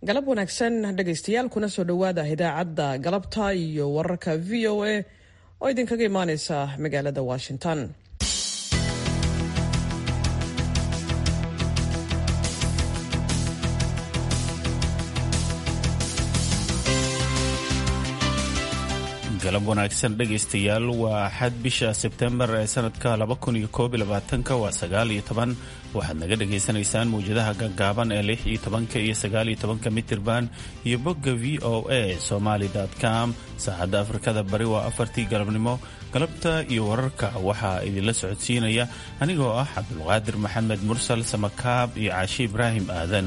galab wanaagsan dhegaystayaal kuna soo dhowaada idaacadda galabta iyo wararka v o a oo idinkaga imaaneysa magaalada washington galab wanaagsan dhegaystayaal waa axad bisha sebtembar ee sanadka waa sagaal iyo toban waxaad naga dhagaysanaysaan mawjadaha gaggaaban ee lix iyo tobanka iyo sagaal iyo tobanka mitirban iyo bogga v o a somaly com saacadda afrikada bari waa afartii galabnimo galabta iyo wararka waxaa idinla socodsiinaya anigoo ah cabdulqaadir maxamed mursal samakaab iyo caashi ibraahim aadan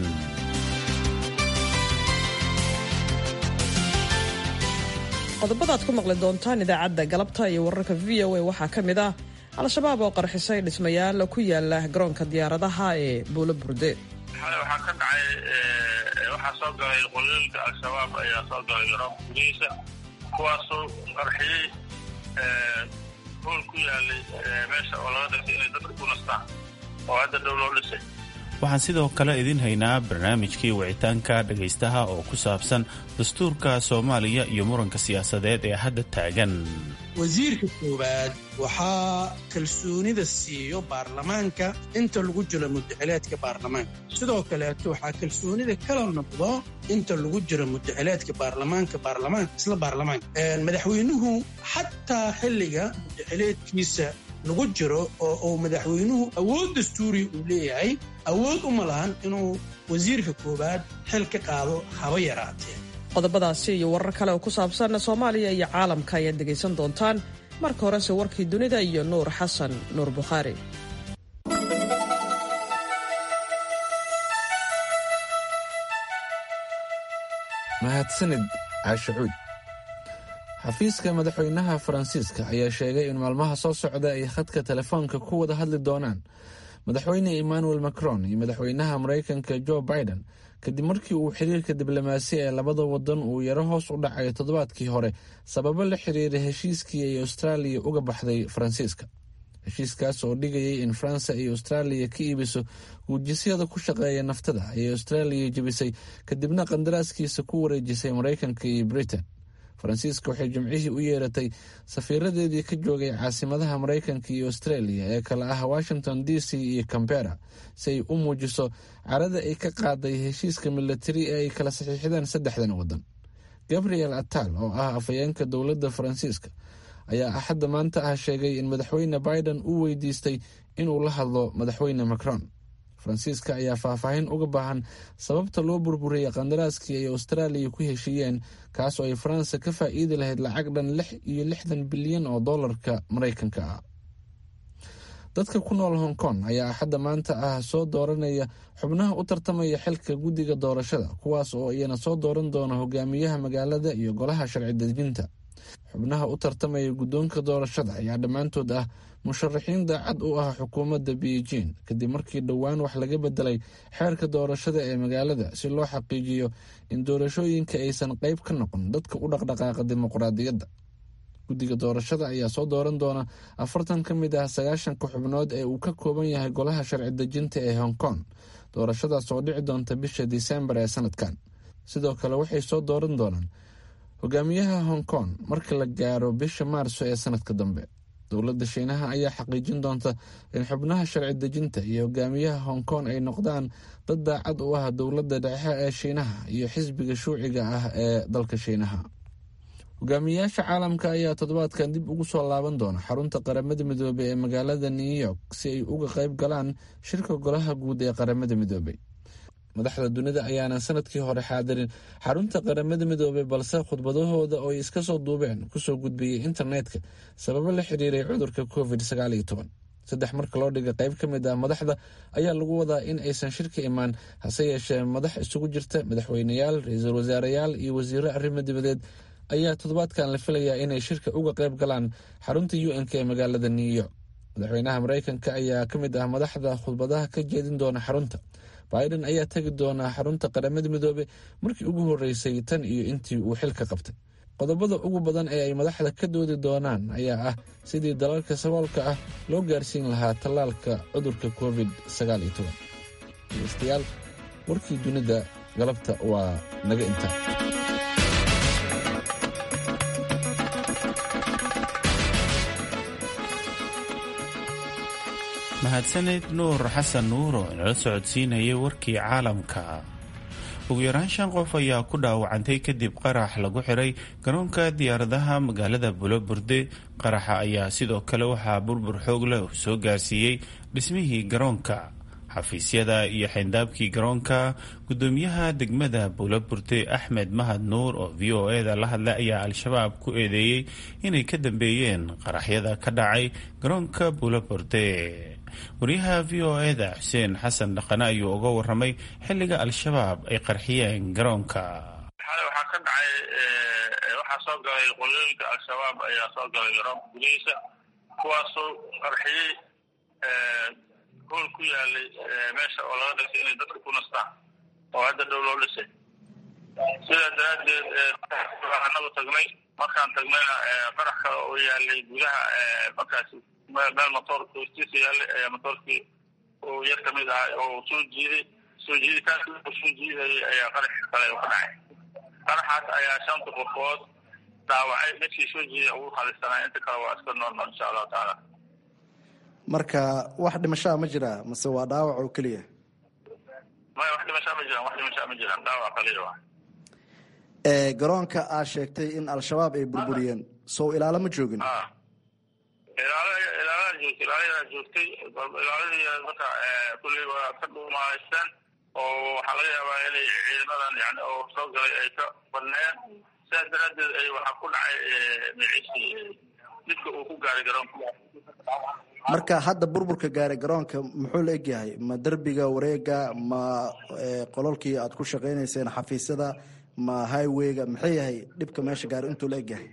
qodobada ad ku maqli doontaan idaacadda galabta iyo wararka v o a waxaa ka mid ah al-shabaab oo qarxisay dhismayaal ku yaala garoonka diyaaradaha ee buulo burde xalay waxaa ka dhacay waxaa soo galay qolooyinka al-shabaab ayaa soo galay garoonka gudihiisa kuwaasoo qarxiyey hool ku yaalay meesha oo laga dhigtay inay dadka ku nastaan oo hadda dhow loo dhisay waxaan sidoo kale idin haynaa barnaamijkii wicitaanka dhegaystaha oo ku saabsan dastuurka soomaaliya iyo muranka siyaasadeed ee hadda taagan wasiirka koowaad waxaa kalsoonida siiyo baarlamaanka inta lagu jiro mudaxileedka baarlamaanka sidoo kaleeto waxaa kalsoonida kala noqdo inta lagu jiro mudaxileedka baarlamaanka baarlamaanka isla baarlamaanka madaxweynuhu xataa xilliga mudaxileedkiisa lagu jiro oo uu madaxweynuhu awood dastuuri uu leeyahay awood uma lahan inuu wasiirka koowaad xil ka qaado haba yaraatee qodobadaasi iyo warar kale oo ku saabsan soomaaliya iyo caalamka ayaad dhegaysan doontaan marka horese warkii dunida iyo nuur xasan nuur bukhaari mahadsanid caashacuud xafiiska madaxweynaha faransiiska ayaa sheegay in maalmaha soo socda ay khadka telefoonka ku wada hadli doonaan madaxweyne emmanuel macron iyo madaxweynaha maraykanka jo biden kadib markii uu xiriirka diblomaasi ee labada wadan uu yaro hoos u dhacay toddobaadkii hore sababo la xiriira heshiiskii ay austraaliya uga baxday faransiiska heshiiskaas oo dhigayay in faransa ay austraaliya ka iibiso guujisyada ku shaqeeya naftada ayay austraaliya jebisay kadibna qandaraaskiisa ku wareejisay maraykanka iyo britain faransiiska waxay jimcihii u yeeratay safiiradeedii ka joogay caasimadaha maraykanka iyo australia ee kale ah washington d c iyo cambera si ay u muujiso carada ay ka qaaday heshiiska milatari ee ay kala saxiixdeen saddexdan wadan gabriel atal oo ah afhayeenka dowladda faransiiska ayaa axadda maanta ah sheegay in madaxweyne biden uu weydiistay inuu la hadlo madaxweyne macron faransiiska ayaa faahfaahin uga baahan sababta loo burburiyey qandaraaskii ay austraaliya ku heshiiyeen kaas oo ay faransa ka faa'iidi lahayd lacag dhan lix iyo lixdan bilyan oo dollarka maraykanka ah dadka ku nool hong kong ayaa axadda maanta ah soo dooranaya xubnaha u tartamaya xilka guddiga doorashada kuwaas oo iyana soo dooran doona hogaamiyaha magaalada iyo golaha sharci dejinta xubnaha u tartamaya guddoonka doorashada ayaa dhammaantood ah musharaxiin daacad u ah xukuumadda beijing kadib markii dhowaan wax laga bedelay xeerka doorashada ee magaalada si loo xaqiijiyo in doorashooyinka aysan qayb ka noqon dadka u dhaqdhaqaaqa dimuqraadiyadda guddiga doorashada ayaa soo dooran doona afartan ka mid ah sagaashanka xubnood ee uu ka kooban yahay golaha sharci dejinta ee hong kong doorashadaas oo dhici doonta bisha disembar ee sanadkan sidoo kale waxay soo dooran doonaan hogaamiyaha hong kong marka la gaaro bisha maarso ee sanadka dambe dowladda shiinaha ayaa xaqiijin doonta in xubnaha sharci dejinta iyo hogaamiyaha hong kong ay noqdaan dad daacad u ah dowladda dhexe ee shiinaha iyo xisbiga shuuciga ah ee dalka shiinaha hogaamiyayaasha caalamka ayaa toddobaadkan dib ugu soo laaban doona xarunta qaramada midoobey ee magaalada new york si ay uga qayb galaan shirka golaha guud ee qaramada midoobey madaxda dunida ayaanan sanadkii hore xaadirin xarunta qaramada midoobey balse khudbadahooda oo ay iska soo duubeen kusoo gudbiyey internetka sababo la xiriiray cudurka covid saddex marka loo dhigay qayb ka mid ah madaxda ayaa lagu wadaa in aysan shirka imaan hase yeeshee madax isugu jirta madaxweyneyaal ra-iisul wasaareyaal iyo wasiiro arrimo dibadeed ayaa toddobaadkan la filayaa inay shirka uga qayb galaan xarunta u n k ee magaalada new york madaxweynaha maraykanka ayaa ka mid ah madaxda khudbadaha ka jeedin doona xarunta biden ayaa tegi doonaa xarunta qaramada midoobe markii ugu horeysay tan iyo intii uu xilka qabtay qodobada ugu badan ee ay madaxda ka doodi doonaan ayaa ah sidii dalalka saboolka ah loo gaarsiin lahaa tallaalka cudurka covid dhegeystayaal warkii dunida galabta waa naga inta mahadsaned nuur xasan nuur oo inala socodsiinayay warkii caalamka ugu yaraan shan qof ayaa ku dhaawacantay kadib qarax lagu xiray garoonka diyaaradaha magaalada buloburde qaraxa ayaa sidoo kale waxaa burbur xoog leh uu soo gaarsiiyey dhismihii garoonka xafiisyada iyo xayndaabkii garoonka gudoomiyaha degmada buulaburde axmed mahad nuur oo v o e da la hadlay ayaa al-shabaab ku eedeeyey inay ka dambeeyeen qaraxyada ka dhacay garoonka buulaburde wariyaha v o e da xuseen xasan dhaqane ayuu uga waramay xilliga al-shabaab ay qarxiyeen garoonka waxaa ka dhacay waxaa soo galay qolooyinka al-shabaab ayaa soo galay garoonka gudihiisa kuwaasoo qarxiyey hool ku yaalay meesha oo laga dhisay inay dadka ku nastaan oo hadda dhow loo dhisay sidaa daraaddeed anagu tagnay markaan tagnayna qarax kale oo yaalay gudaha markaasi meel motoorka hoostiisa yaalay ayaa motoorkii uu yar kamid ahaa oo soo jiiday soo jiiditaanki uu soo jiidayay ayaa qarax kale ka dhacay qaraxaas ayaa shanta qofood dhaawacay midkii soo jiiday ugu khalisanaa inta kale waa iska normal insha allahu tacaala marka wax dhimashaa ma jiraa mase waa dhaawac oo keliya maya wax dhimashaa ma jiraan wax dhimashaa ma jiraan dhaawac kaliya waa garoonka aad sheegtay in al-shabaab ay burburiyeen sow ilaalo ma joogin ilaala ilaalada joogtay ilaaladaa joogtay ilaaladii marka kulley waa ka dhuumahaysteen oo waxaa laga yaabaa inay ciidamadan yani oo soo galay ay ka badneeyeen sidaas daraaddeed ay waxaa ku dhacay miciisi didka uu ku gaaray garoonka marka hadda burburka gaaray garoonka muxuu la egyahay ma derbiga wareega ma qololkii aad ku shaqaynayseen xafiisyada ma highwayga maxay yahay dhibka meesha gaaray intuu la egyahay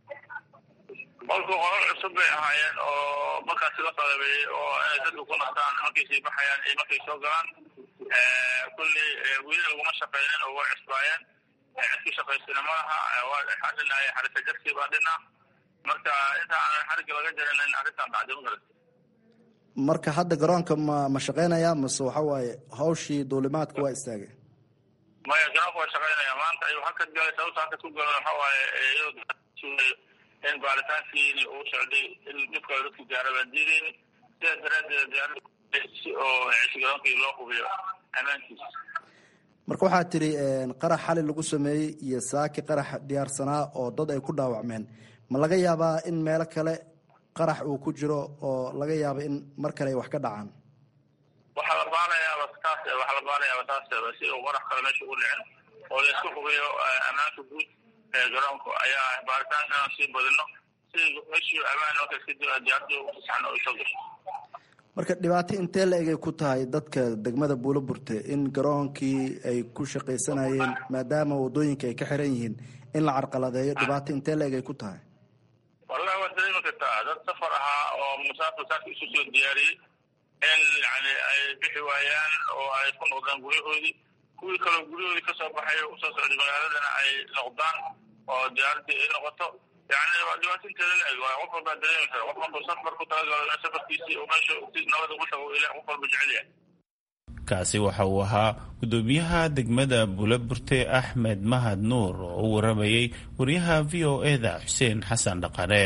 qolku qolol cusub bay ahaayeen oo markaasi la qalabeeyey oo inay dadka ku nastaan markay sii baxayaan iyo markay soo galaan kulley weli laguma shaqaynin oo way cusbaayeen cidkii shaqaysana malaha waxaa dhinaaya xarika jarkii baa dhina marka inta aan xariga laga jarinin arrintan dhacday magarata marka hadda garoonka ma ma shaqaynaya mase waxa waaye hawshii duulimaadka waa istaagay maya garoonka waa shaqaynaya maanta ayuu hakad galay sababta hakad ku galan waxa waaye in baaritaankiini uu socday in dhibkale dadka gaara baan diidayni sidaas daraaddeed diyaarada si oo cishi garoonkii loo hubiyo ammaankiisa marka waxaa tidhi qarax xali lagu sameeyey iyo saaki qarax diyaarsanaa oo dad ay ku dhaawacmeen ma laga yaabaa in meelo kale qarax uu ku jiro oo laga yaabo in mar kale ay wax ka dhacaan waxaa la baanayaaba taas waxaa la baanayaaba taas si uu qarax kale meesha ugu dhicin oo la isku hubiyo ammaanka guud ee garoonka ayaa baaritaan inaan sii badino si meeshii ammaan marka kadib diyaarada ugu saxno ay soo gasho marka dhibaato intee la egay ku tahay dadka degmada buulo burte in garoonkii ay ku shaqaysanayeen maadaama wadooyinka ay ka xiran yihiin in la carqaladeeyo dhibaato intee la egay ku tahay wallahi waad dareemi kartaa dad safar ahaa oo musaafir saaka isu soo diyaariyey in yani ay bixi waayaan oo ay ku noqdaan guryahoodii kuwii kaloo guryahoodii kasoo baxay usoo socday magaaladana ay noqdaan oo diyaaradii ay noqoto yani waa dhibaato inteeda la eg qof walbaa dareemi kara qof walba safar ku talagalo safarkiisii oo meesha si nabad ugu tago ilah qof walba jecel yahay kaasi waxa uu ahaa gudoomiyaha degmada buulaburte axmed mahad nuur oo u waramayey wariyaha v o e da xuseen xasan dhaqane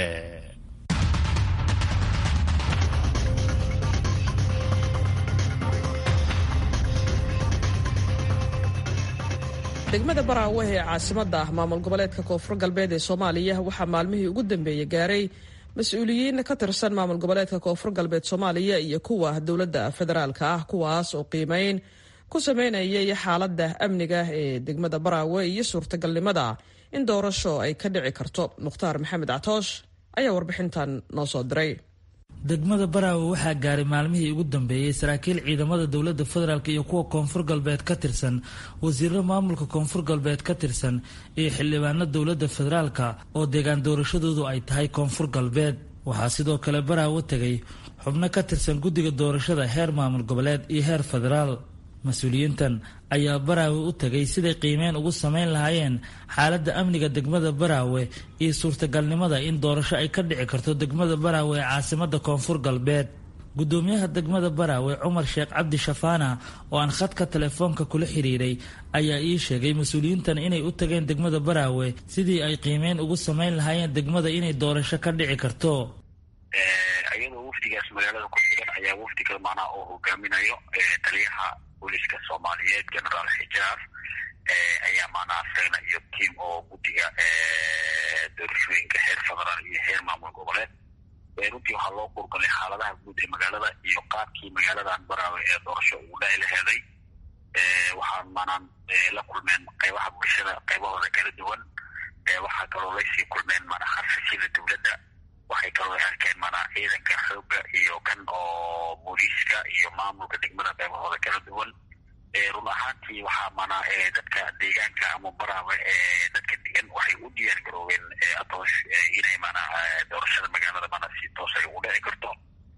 degmada baraawe ee caasimadda ah maamul goboleedka koonfur galbeed ee soomaaliya waxaa maalmihii ugu dambeeyey gaaray mas-uuliyiin ka tirsan maamul goboleedka koonfur galbeed soomaaliya iyo kuwa dowladda federaalka ah kuwaas oo qiimeyn ku sameynayay xaaladda amniga ee degmada baraawe iyo suurtagalnimada in doorasho ay ka dhici karto mukhtaar maxamed catoosh ayaa warbixintan noo soo diray degmada baraawe waxaa gaaray maalmihii ugu dambeeyey saraakiil ciidamada dowladda federaalk iyo kuwa koonfur galbeed ka tirsan wasiiro maamulka koonfur galbeed ka tirsan iyo xildhibaano dowladda federaalka oo deegaan doorashadoodu ay tahay koonfur galbeed waxaa sidoo kale baraawe tegay xubno ka tirsan guddiga doorashada heer maamul goboleed iyo heer federaal mas-uuliyiintan ayaa baraawe u tegay siday qiimeyn ugu sameyn lahaayeen xaaladda amniga degmada baraawe iyo suurtagalnimada in doorasho ay ka dhici karto degmada baraawe ee caasimada koonfur galbeed gudoomiyaha degmada baraawe cumar sheekh cabdi shafaana oo aan khadka telefoonka kula xiriiray ayaa ii sheegay mas-uuliyiintan inay u tageen degmada baraawe sidii ay qiimeyn ugu samayn lahaayeen degmada inay doorasho ka dhici karto iyadoo wafdigaas magaalada ku sugan ayaa wafdi kale macnaha oo hogaaminayo taliyaha booliska soomaaliyeed generaal xijaar ayaa macnaha sagna iyo tiim oo guddiga doorashooyinka heer federaal iyo heer maamul goboleed runtii waxaa loo kurgalay xaaladaha guud ee magaalada iyo qaabkii magaaladan baraawe ee doorasho ugu dhaci laheeday waxaa maanaan la kulmeen qaybaha bulshada qaybahooda kala duwan waxaa kaloo laysii kulmeen mana xafisyada dowladda waxay kaloo arkeen mana ciidanka xooga iyo kan oo booliiska iyo maamulka degmada qaybahooda kala duwan run ahaantii waxaa mana dadka deegaanka ama baraawe dadka degan waxay u diyaar garoobeen adoos inay mana doorashada magaalada mana si toos ay ugu dhici karto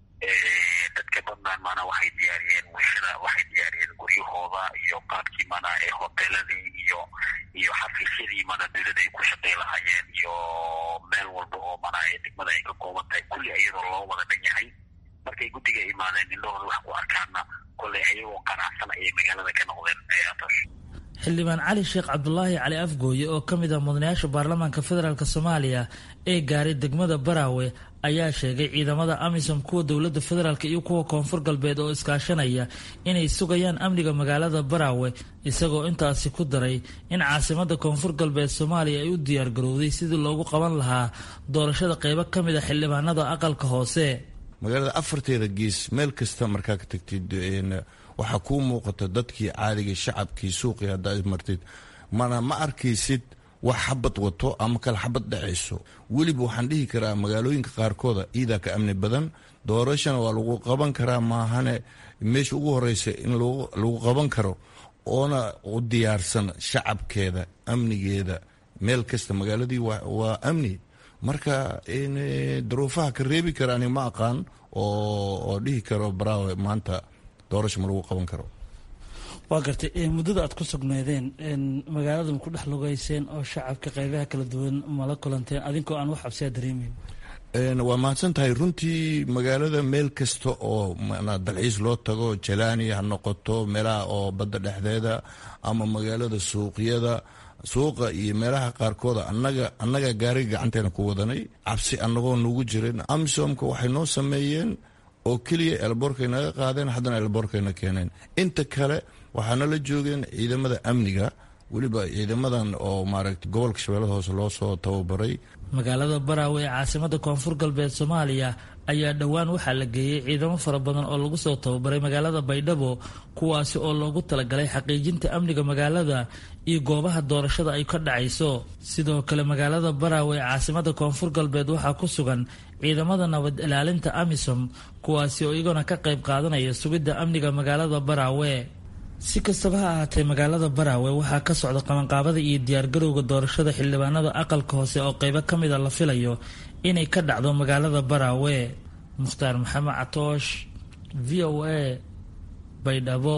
dadka badnaan mana waxay diyaariyeen bulshada waxay diyaariyeen guryahooda iyo qaabkii mana hoteeladii iyo iyo xafiisyadii mana dowladda ay ku shaqay lahaayeen iyo meel walba oo mana degmada ay ka kooban tahay kulli iyadoo loo wada dhan yahay markay guddiga imaadeen indhahooda wax ku arkaana kolley ayagoo qanacsan ayay magaalada ka noqdeen atos xildhibaan cali sheekh cabdulaahi cali afgooye oo ka mid ah mudanayaasha baarlamaanka federaalk soomaaliya ee gaaray degmada baraawe ayaa sheegay ciidamada amisom kuwa dowladda federaalk iyo kuwa koonfur galbeed oo iskaashanaya inay sugayaan amniga magaalada baraawe isagoo intaasi ku daray in caasimada koonfur galbeed soomaaliya ay u diyaargarowday sidii loogu qaban lahaa doorashada qeybo ka mid a xildhibaanada aqalka hoose magaalada afarteeda gees meel kasta markaa ka tagtid waxaa kuu muuqata dadkii caadiga shacabkii suuqii haddaad martid mana ma arkaysid wax xabad wato ama kale xabad dhacayso weliba waxaan dhihi karaa magaalooyinka qaarkooda iidaa ka amni badan doorashana waa lagu qaban karaa maahane meesha ugu horeysa in lagu qaban karo oona u diyaarsan shacabkeeda amnigeeda meel kasta magaaladii waa amni marka daruufaha ka reebi kara ani ma aqaan oo dhihi karo baraawe maanta doorasho ma lagu qaban karo waa gartay muddada aad ku sugnaydeen magaalada ma ku dhex lugeyseen oo shacabka qaybaha kala duwan mala kulanteen adinkoo aan wax cabsiyaa dareemeyn waa mahadsan tahay runtii magaalada meel kasta oo dalxiis loo tago jalaani ha noqoto meelaha oo badda dhexdeeda ama magaalada suuqyada suuqa iyo meelaha qaarkooda anaga annaga gaariga gacanteena ku wadanay cabsi annagoo nugu jirin amisomka waxay noo sameeyeen oo keliya elboorkay naga qaadeen haddana elboorkayna keeneen inta kale waxaana la joogeen ciidamada amniga weliba ciidamadan oo maaragta gobolka shabeellada hoose loo soo tababaray magaalada baraawe ee caasimada koonfur galbeed soomaaliya ayaa dhowaan waxaa la geeyey ciidamo fara badan oo lagu soo tababaray magaalada baydhabo kuwaasi oo loogu talagalay xaqiijinta amniga magaalada iyo goobaha doorashada ay ka dhacayso sidoo kale magaalada baraawe ee caasimada koonfur galbeed waxaa ku sugan ciidamada nabad ilaalinta amisom kuwaasi oo iyagona ka qayb qaadanaya sugidda amniga magaalada baraawe si kastaba ha ahaatee magaalada baraawe waxaa ka socda qabanqaabada iyo diyaargarowga doorashada xildhibaanada aqalka hoose oo qeybo ka mida la filayo inay ka dhacdo magaalada baraawe mukhtaar maxamed catoosh v o a baydhabo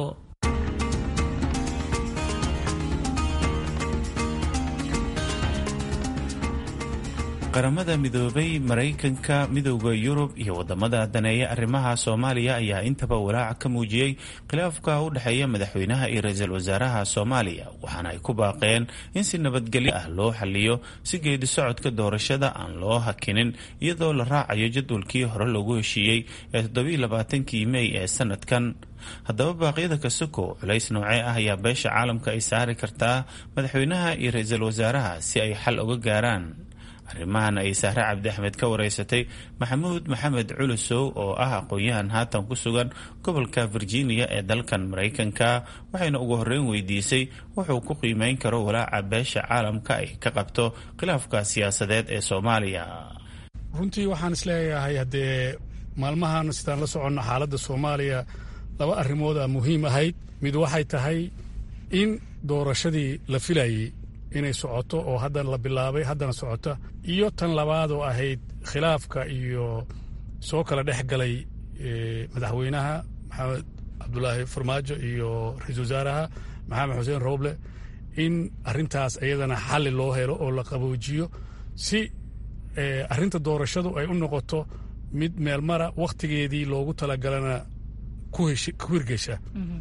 qaramada midoobay maraykanka midowda yurub iyo wadamada daneeya arrimaha soomaaliya ayaa intaba walaaca ka muujiyey khilaafka u dhexeeya madaxweynaha iyo ra-iisul wasaaraha soomaaliya waxaana ay ku baaqeen in si nabadgelyo ah loo xaliyo si geedi socodka doorashada aan loo hakinin iyadoo la raacayo jadwalkii hore loogu heshiiyey ee toddobiiy labaatankii mey ee sanadkan haddaba baaqyada kasoko culays noocee ah ayaa beesha caalamka ay saari kartaa madaxweynaha iyo ra-iisul wasaaraha si ay xal uga gaaraan arrimahan ay sahre cabdi axmed ka wareysatay maxamuud maxamed culusow oo ah aqoon-yahan haatan ku sugan gobolka virginia ee dalkan maraykanka waxayna ugu horreyn weydiisay wuxuu ku qiimeyn karo walaaca beesha caalamka ay ka qabto khilaafka siyaasadeed ee soomaaliya runtii waxaan isleeyahay haddee maalmahan sidaan la soconno xaaladda soomaaliya laba arrimooda muhiim ahayd mid waxay tahay in doorashadii la filayey inay socoto oo haddana la bilaabay haddana socota iyo tan labaad oo ahayd khilaafka iyo soo kala dhex galay madaxweynaha maxamed cabdulaahi farmaajo iyo ra-iisul wasaaraha maxamed xuseen rooble in arintaas iyadana xalli loo helo oo la qaboojiyo si arinta doorashadu ay u noqoto mid meelmara wakhtigeedii loogu talagalana ku hirgesha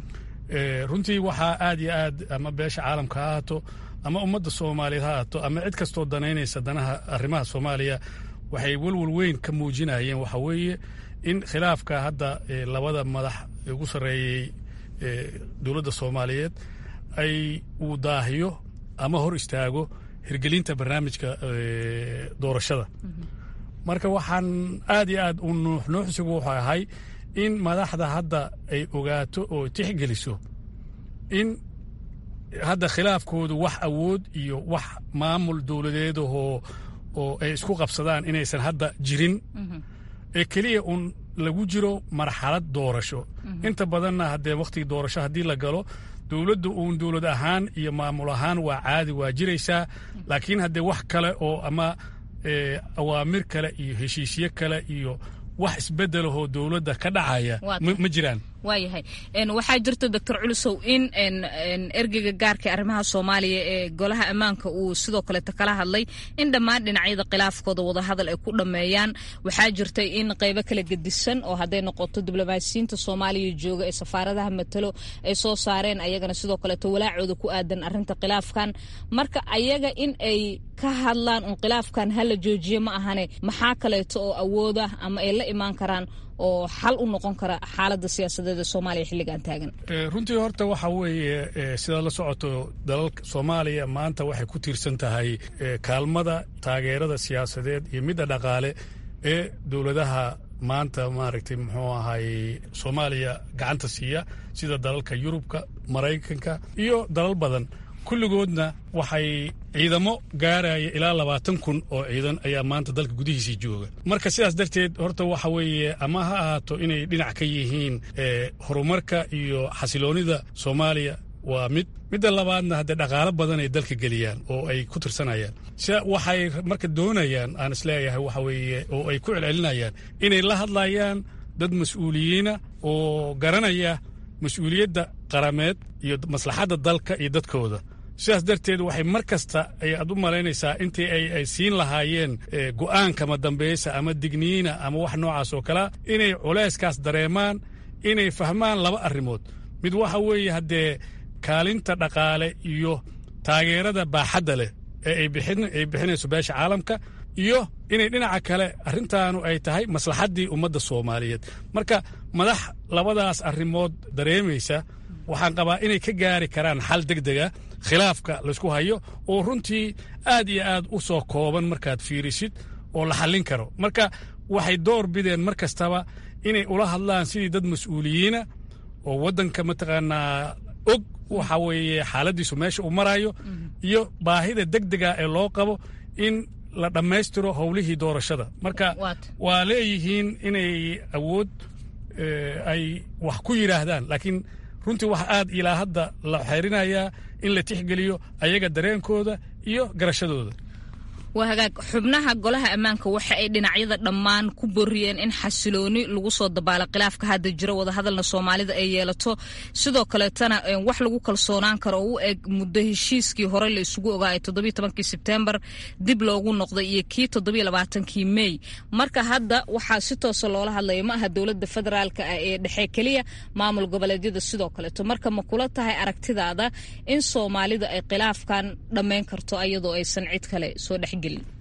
runtii waxaa aad iyo aad ama beesha caalamka ha ahaato ama ummadda soomaaliyeed ha ahaato ama cid kastoo danaynaysa danaha arrimaha soomaaliya waxay welwel weyn ka muujinayeen waxa weeye in khilaafka hadda labada madax ugu sarreeyey dowladda soomaaliyeed ay uu daahiyo ama hor istaago hirgelinta barnaamijka doorashada marka waxaan aad iyo aad u nuuxnuuxsigu wuxuu ahay in madaxda hadda ay ogaato oo tixgeliso in hadda khilaafkoodu wax awood iyo wax maamul dowladeedahoo oo ay isku qabsadaan inaysan hadda jirin ee keliya uun lagu jiro marxalad doorasho inta badanna haddee wakhtigii doorasho haddii la galo dowladdu uun dowlad ahaan iyo maamul ahaan waa caadi waa jiraysaa laakiin haddee wax kale oo ama awaamir kale iyo heshiisyo kale iyo wax isbedelahoo dowladda ka dhacaya ma jiraan waayahay waxaa jirta doctor culusow in ergeyga gaarka arrimaha soomaaliya ee golaha ammaanka uu sidoo kaleeto kala hadlay in dhammaan dhinacyada khilaafkooda wadahadal ay ku dhammeeyaan waxaa jirta in qeybo kala gedisan oo hadday noqoto diblomaasiyiinta soomaaliya jooga ee safaaradaha matalo ay soo saareen ayagana sidoo kaleeto walaacooda ku aadan arinta khilaafkan marka ayaga in ay ka hadlaan un khilaafkan hala joojiye ma ahane maxaa kaleeto oo awooda ama ay la imaan karaan oo xal u noqon kara xaaladda siyaasadeed ee soomaaliya xilligan taagan runtii horta waxa weeye sidaad la socoto dalalka soomaaliya maanta waxay ku tiirsan tahay kaalmada taageerada siyaasadeed iyo midda dhaqaale ee dowladaha maanta maaragtay muxuu ahay soomaaliya gacanta siiya sida dalalka yurubka maraykanka iyo dalal badan kulligoodna waxay ciidamo gaaraya ilaa labaatan kun oo ciidan ayaa maanta dalka gudihiisii jooga marka sidaas darteed horta waxa weeye ama ha ahaato inay dhinac ka yihiin horumarka iyo xasiloonida soomaaliya waa mid midda labaadna haddee dhaqaalo badan ay dalka geliyaan oo ay ku tirsanayaan si waxay marka doonayaan aan isleeyahay waxa weeye oo ay ku celcelinayaan inay la hadlayaan dad mas-uuliyiina oo garanaya mas-uuliyadda qarameed iyo maslaxadda dalka iyo dadkooda sidaas darteed waxay mar kasta ayaad u malaynaysaa intii ay siin lahaayeen go'aankama dambaysa ama digniina ama wax noocaas oo kalea inay culayskaas dareemaan inay fahmaan laba arrimood mid waxa weeye haddee kaalinta dhaqaale iyo taageerada baaxadda leh ee ay bixinayso beesha caalamka iyo inay dhinaca kale arrintaanu ay tahay maslaxaddii ummadda soomaaliyeed marka madax labadaas arrimood dareemaysa waxaan qabaa inay ka gaari karaan xal deg dega khilaafka laysku hayo oo runtii aad iyo aad u soo kooban markaad fiirisid oo la xallin karo marka waxay door bideen mar kastaba inay ula hadlaan sidii dad mas-uuliyiina oo waddanka mataqaanaa og waxa weeye xaaladiisu meesha uu marayo iyo baahida deg dega ee loo qabo in la dhammaystiro howlihii doorashada marka waa leeyihiin inay awood ay wax ku yidhaahdaan laakiin runtii waxa aad ilaa hadda la xeerinayaa in la tixgeliyo ayaga dareenkooda iyo garashadooda waa hagaag xubnaha golaha ammaanka waxa ay dhinacyada dhammaan ku boriyeen in xasilooni lagu soo dabaalo khilaafka hadda jiro wadahadalna soomaalida ay yeelato sidoo kaleetana wax lagu kalsoonaan karo oo u eg muddo heshiiskii hore la isugu ogaayay toddobiy tobankii sebtembar dib loogu noqday iyo kii toddobiy labaatankii mey marka hadda waxaa si toosa loola hadlaya ma aha dowladda federaalka ah ee dhexe keliya maamul goboleedyada sidoo kaleeto marka ma kula tahay aragtidaada in soomaalida ay khilaafkan dhammayn karto ayadoo aysan cid kale soo dhex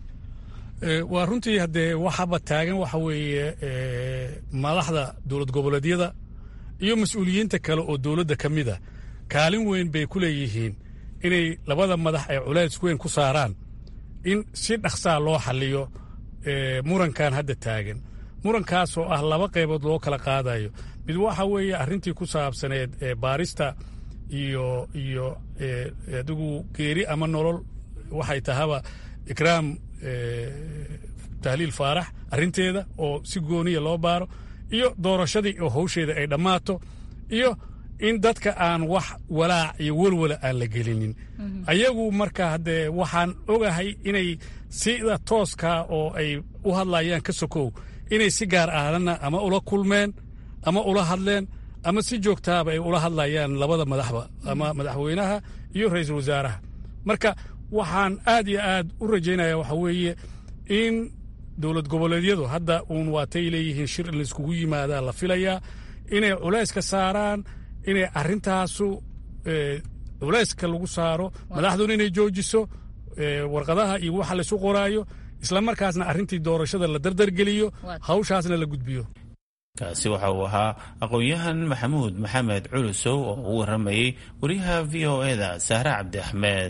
waa runtii haddee waxaba taagan waxa weeye madaxda dowlad goboleedyada iyo mas-uuliyiinta kale oo dowladda ka mid a kaalin weyn bay ku leeyihiin inay labada madax ay culays weyn ku saaraan in si dhaqsaa loo xalliyo murankan hadda taagan murankaasoo ah laba qaybood loo kala qaadayo mid waxa weeye arrintii ku saabsaneed baarista iyo iyo adigu geeri ama nolol waxay tahaba ikraam tahliil faarax arrinteeda oo si gooniya loo baaro iyo doorashadii oo howsheeda ay dhammaato iyo in dadka aan wax walaac iyo welwala aan la gelinin ayagu marka haddee waxaan ogahay inay sida tooskaa oo ay u hadlayaan ka sokow inay si gaar ahdana ama ula kulmeen ama ula hadleen ama si joogtaaba ay ula hadlayaan labada madaxba ama madaxweynaha iyo ra-iisul wasaaraha marka waxaan aad iyo aad u rajaynaya waxa weeye in dowlad goboleedyadu hadda uun waatay leeyihiin shir in layskugu yimaadaa la filayaa inay culayska saaraan inay arrintaasu culayska lagu saaro madaxduna inay joojiso warqadaha iyo waxa laysu qoraayo islamarkaasna arrintii doorashada la dardargeliyo hawshaasna la gudbiyo kaasi waxa uu ahaa aqoon-yahan maxamuud maxamed culusow oo u waramayey wariyaha v o e da sahre cabdi axmed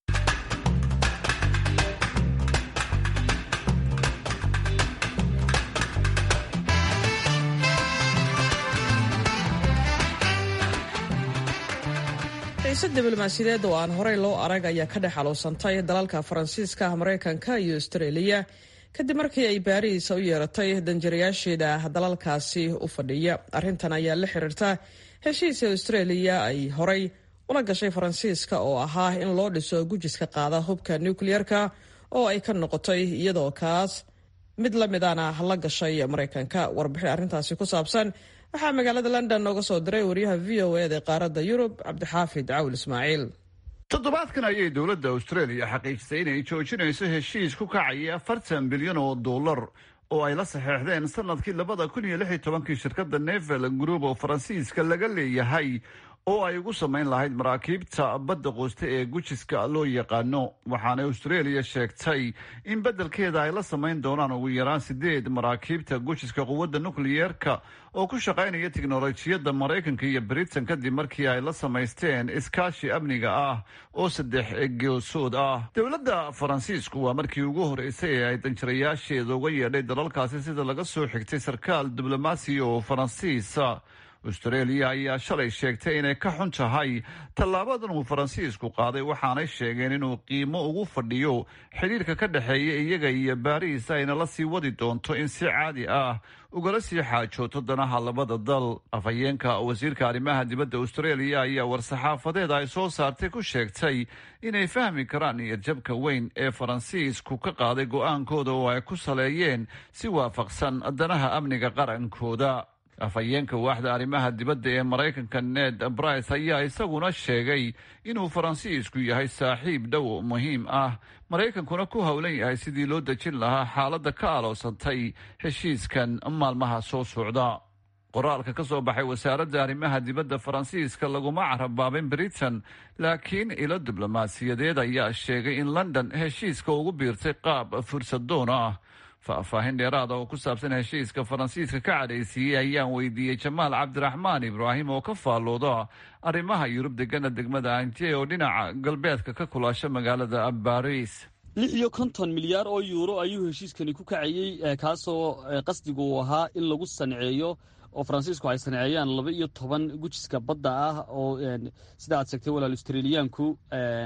xiise diblomaasiyadeed oo aan horey loo arag ayaa ka dhex xaluusantay dalalka faransiiska maraykanka iyo austreeliya kadib markii ay baariis u yeeratay danjirayaasheeda dalalkaasi u fadhiya arrintan ayaa la xiriirta heshiisa austreeliya ay horey ula gashay faransiiska oo ahaa in loo dhiso gujiska qaada hubka nukliyeerka oo ay ka noqotay iyadoo kaas mid la midana la gashay maraykanka warbixin arrintaasi ku saabsan waxaa magaalada london nooga soo diray wariyaha v o e da qaaradda yurub cabdixaafid cawl ismaaciil toddobaadkan ayay dowladda australia xaqiijisay inay joojinayso heshiis ku kacaya afartan bilyan oo dollar oo ay la saxeexdeen sanadkii labada kun iyo lix iyo tobankii shirkadda nevel group oo faransiiska laga leeyahay oo ay ugu samayn lahayd maraakiibta badda quusta ee gujiska loo yaqaano waxaana australia sheegtay in beddelkeeda ay la samayn doonaan ugu yaraan sideed maraakiibta gujiska quwadda nukliyeerka oo ku shaqaynaya tiknolojiyadda maraykanka iyo britain kadib markii ay la samaysteen iskaashi amniga ah oo saddex geesood ah dowladda faransiisku waa markii ugu horeysay ee ay danjirayaasheeda uga yeedhay dalalkaasi sida laga soo xigtay sarkaal diblomaasiya oo faransiisa australia ayaa shalay sheegtay inay ka xun tahay tallaabadan uu faransiisku qaaday waxaanay sheegeen inuu qiimo ugu fadhiyo xidhiirka ka dhexeeya iyaga iyo baariis ayna la sii wadi doonto in si caadi ah ugala sii xaajooto danaha labada dal afhayeenka wasiirka arrimaha dibadda australia ayaa war-saxaafadeed ay soo saartay ku sheegtay inay fahmi karaan niyadjabka weyn ee faransiisku ka qaaday go-aankooda oo ay ku saleeyeen si waafaqsan danaha amniga qarankooda afhayeenka waaxda arrimaha dibadda ee maraykanka ned brice ayaa isaguna sheegay inuu faransiisku yahay saaxiib dhow muhiim ah maraykankuna ku howlan yahay sidii loo dejin lahaa xaaladda ka aloosantay heshiiskan maalmaha soo socda qoraalka ka soo baxay wasaaradda arrimaha dibadda faransiiska laguma carabaabin britain laakiin ilo diblomaasiyadeed ayaa sheegay in london heshiiska ugu biirtay qaab fursadoon ah faahfaahin dheeraada oo ku saabsan heshiiska faransiiska ka cadhaysiiyey ayaan weydiiyey jamaal cabdiraxmaan ibraahim oo ka faallooda arrimaha yurub degana degmada anje oo dhinaca galbeedka ka kulaasha magaalada baris lix iyo konton milyaar oo yuuro ayuu heshiiskani ku kacayey kaasoo qasdigu uu ahaa in lagu sanceeyo oo faransiisku ay sanceeyaan laba iyo toban gujiska badda ah oo sida aad sheegtay walaal australiyaanku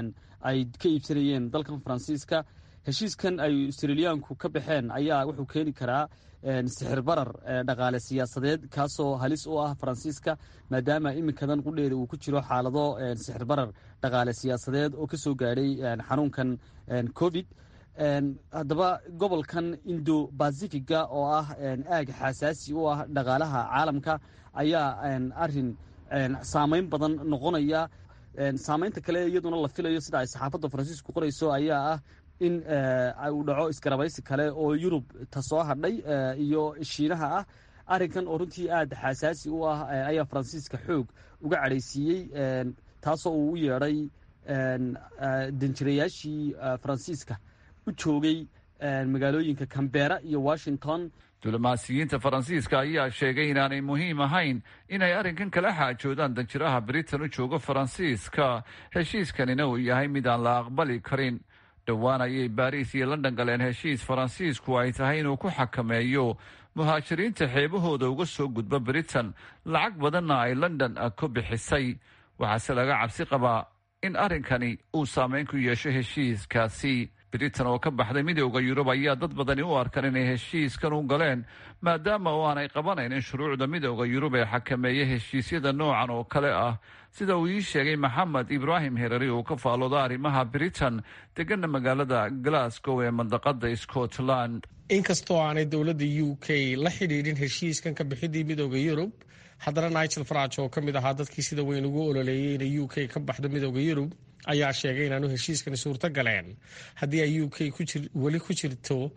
ay ka iibsanayeen dalkan faransiiska heshiiskan ay australiyaanku ka baxeen ayaa wuxuu keeni karaa sixir barar dhaqaale siyaasadeed kaasoo halis u ah faransiiska maadaama iminkadan qudheeda uu ku jiro xaalado sixir barar dhaqaale siyaasadeed oo kasoo gaadhay xanuunkan covid haddaba gobolkan indo bacifiga oo ah aag xasaasi u ah dhaqaalaha caalamka ayaa arin saameyn badan noqonaya saameynta kale iyaduna la filayo sida ay saxaafadda faransiisku qorayso ayaa ah in uu dhaco iskarabaysi kale oo yurub ta soo hadhay iyo shiinaha ah arrinkan oo runtii aada xasaasi u ah ayaa faransiiska xoog uga cadhaysiiyey taasoo uu u yeedhay danjirayaashii faransiiska u joogay magaalooyinka cambera iyo washington diblomaasiyiinta faransiiska ayaa sheegay inaanay muhiim ahayn inay arrinkan kala xaajoodaan danjiraha britain u joogo faransiiska heshiiskanina uu yahay mid aan la aqbali karin dhowaan ayay baariis iyo london galeen heshiis faransiisku ay tahay inuu ku xakameeyo muhaajiriinta xeebahooda uga soo gudba britain lacag badanna ay london ku bixisay waxaase laga cabsi qabaa in arrinkani uu saameyn ku yeesho heshiiskaasi britain oo ka baxday midooda yurub ayaa dad badani u arkan inay heshiiskan u galeen maadaama oo aanay qabanaynin shuruucda midooda yurub ee xakameeya heshiisyada noocan oo kale ah sida uu ii sheegay maxamed ibraahim herari oo ka faallooda arrimaha britain degana magaalada glasgow ee mandaqada scotland inkastoo aanay dowladda u k la xidhiidhin heshiiskan ka bixidii midooda yurub haddana nigel farage oo ka mid ahaa dadkii sida weyn ugu ololeeyay inay u k ka baxdo midooda yurub ayaa sheegay inaanu heshiiskani suurto galeen haddii ay u k weli ku jirto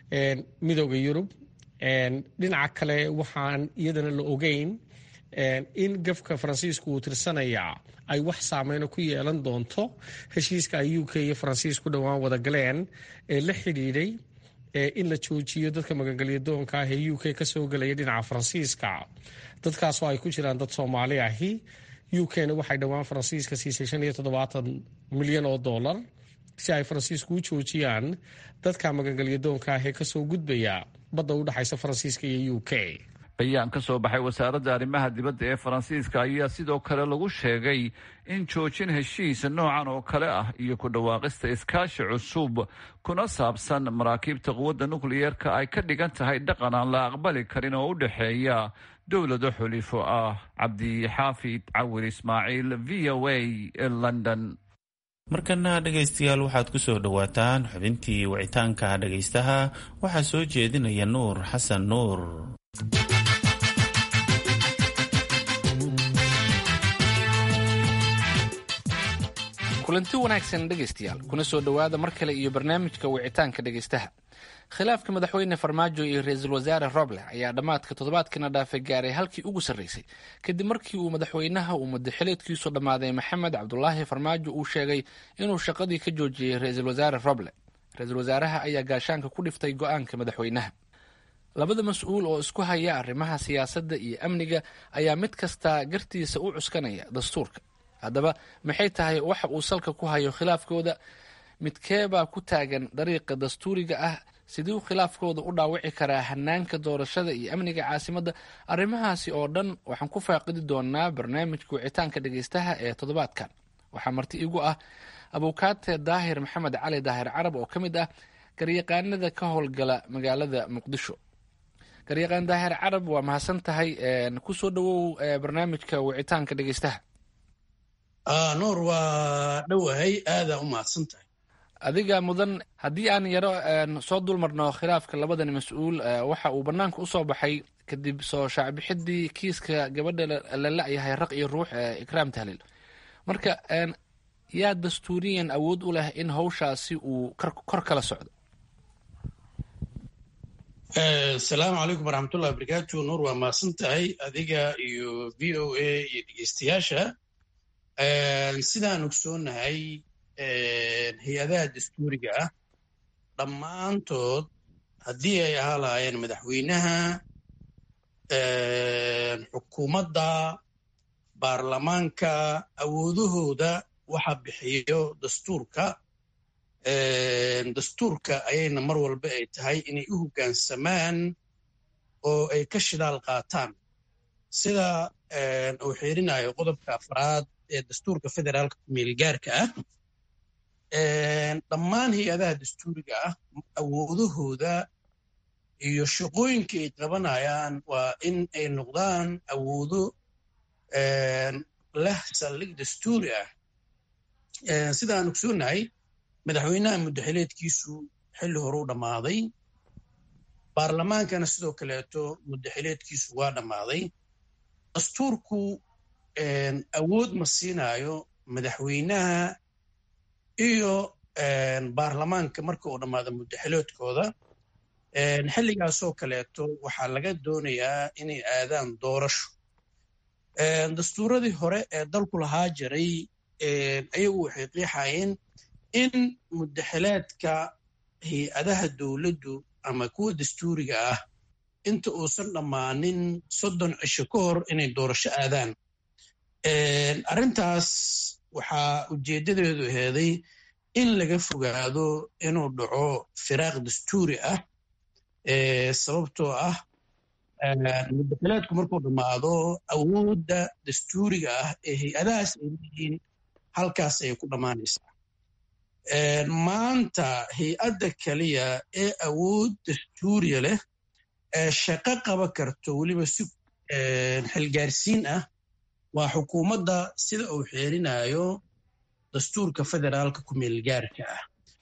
midooda yurub dhinaca kale waxaan iyadana la ogeyn in gafka faransiisku uu tirsanayaa ay wax saameyno ku yeelan doonto heshiiska ay u k iyo faransiisku dhowaan wada galeen ee la xidhiidhay in la joojiyo dadka magangelyadoonka ah ee u k kasoo gelaya dhinaca faransiiska dadkaasoo ay ku jiraan dad soomaali ahi u k na waxay dhowaan faransiiska siisay shan iyo toddobaatan milyan oo dollar si ay faransiisku u joojiyaan dadka magangelyadoonka ah ee kasoo gudbaya badda u dhexaysa faransiiska iyo u k bayaan ka soo baxay wasaaradda arrimaha dibadda ee faransiiska ayaa sidoo kale lagu sheegay in joojin heshiis noocan oo kale ah iyo ku dhawaaqista iskaashi cusub kuna saabsan maraakiibta quwadda nukliyeerka ay ka dhigan tahay dhaqan aan la aqbali karin oo u dhexeeya dowlado xulifo ah cabdixaafid cawir ismaaciil v o a london markana dhegaystayaal waxaad ku soo dhowaataan xubintii wicitaanka dhegaystaha waxaa soo jeedinaya nuur xasan nuur kulanti wanaagsan dhegaystayaal kuna soo dhowaada mar kale iyo barnaamijka wicitaanka dhegaystaha khilaafka madaxweyne farmaajo iyo ra-iisul wasaare roble ayaa dhammaadka toddobaadkana dhaafay gaaray halkii ugu sarreysay kadib markii uu madaxweynaha uu madaxileedkiisu dhammaaday maxamed cabdulaahi farmaajo uu sheegay inuu shaqadii ka joojiyey ra-iisul wasaare roble ra-iisul wasaaraha ayaa gaashaanka ku dhiftay go-aanka madaxweynaha labada mas-uul oo isku haya arrimaha siyaasadda iyo amniga ayaa mid kastaa gartiisa u cuskanaya dastuurka haddaba maxay tahay waxa uu salka ku hayo khilaafkooda midkeebaa ku taagan dariiqa dastuuriga ah siduu khilaafkooda u dhaawici karaa hanaanka doorashada iyo amniga caasimadda arrimahaasi oo dhan waxaan ku faaqidi doonaa barnaamijka wicitaanka dhegaystaha ee toddobaadkan waxaa marti igu ah abukaate daahir maxamed cali daahir carab oo ka mid ah garyaqaanada ka howlgala magaalada muqdisho garyaqaan daahir carab waa mahadsan tahay kusoo dhawow barnaamijka wicitaanka dhegaystaha nuur waa dhowahay aadaa u mahadsan tahay adiga mudan haddii aan yaro soo dulmarno khilaafka labadan mas-uul waxa uu bannaanka usoo baxay kadib soo shaacbixidii kiiska gabadha la la-yahay raq iyo ruux ee ikraam tahliil marka yaa dastuuriyan awood u leh in hawshaasi uu kor kala socdo asalaamu calaykum waraxmatullahi wabarakaatu nuur waa mahadsan tahay adiga iyo v o a iyo dhegeystayaasha sidaan ogsoonahay hay-adaha dastuuriga ah dhammaantood haddii ay ahaa lahaayeen madaxweynaha xukuumadda baarlamaanka awoodahooda waxa bixiyo dastuurka dastuurka ayayna mar walba ay tahay inay u hoggaansamaan oo ay ka shidaal qaataan sida uu xiirinayo qodobka afraad ee dastuurka federaalka kumeelgaarka ah dhammaan hay-adaha dastuuriga ah awoodahooda iyo shaqooyinka ay qabanayaan waa in ay noqdaan awoodo leh saldhig dastuuri ah sidaan ogsoonahay madaxweynaha muddaxileedkiisu xilli hore u dhammaaday baarlamaankana sidoo kaleeto muddaxileedkiisu waa dhammaaday dastuurku awood ma siinaayo madaxweynaha iyo baarlamaanka marka uu dhammaado muddaxiloodkooda xilligaasoo kaleeto waxaa laga doonayaa inay aadaan doorasho dastuuradii hore ee dalku lahaa jiray ayagu waxay qiixayeen in muddaxileedka hay-adaha dowladdu ama kuwa dastuuriga ah inta uusan dhammaanin soddon cisho ka hor inay doorasho aadaan arrintaas waxaa ujeeddadeedu aheeday in laga fogaado inuu dhaco firaaq dastuuri ah sababtoo ah muddaxileedku markuu dhammaado awoodda dastuuriga ah ee hay-adahaas ay leeyihiin halkaas ayay ku dhammaanaysaa maanta hay-adda keliya ee awood dastuuriya leh ee shaqo qaba karto weliba si xilgaarsiin ah waa xukuumadda sida uu xeerinayo dastuurka federaalka kumeelgaarka ah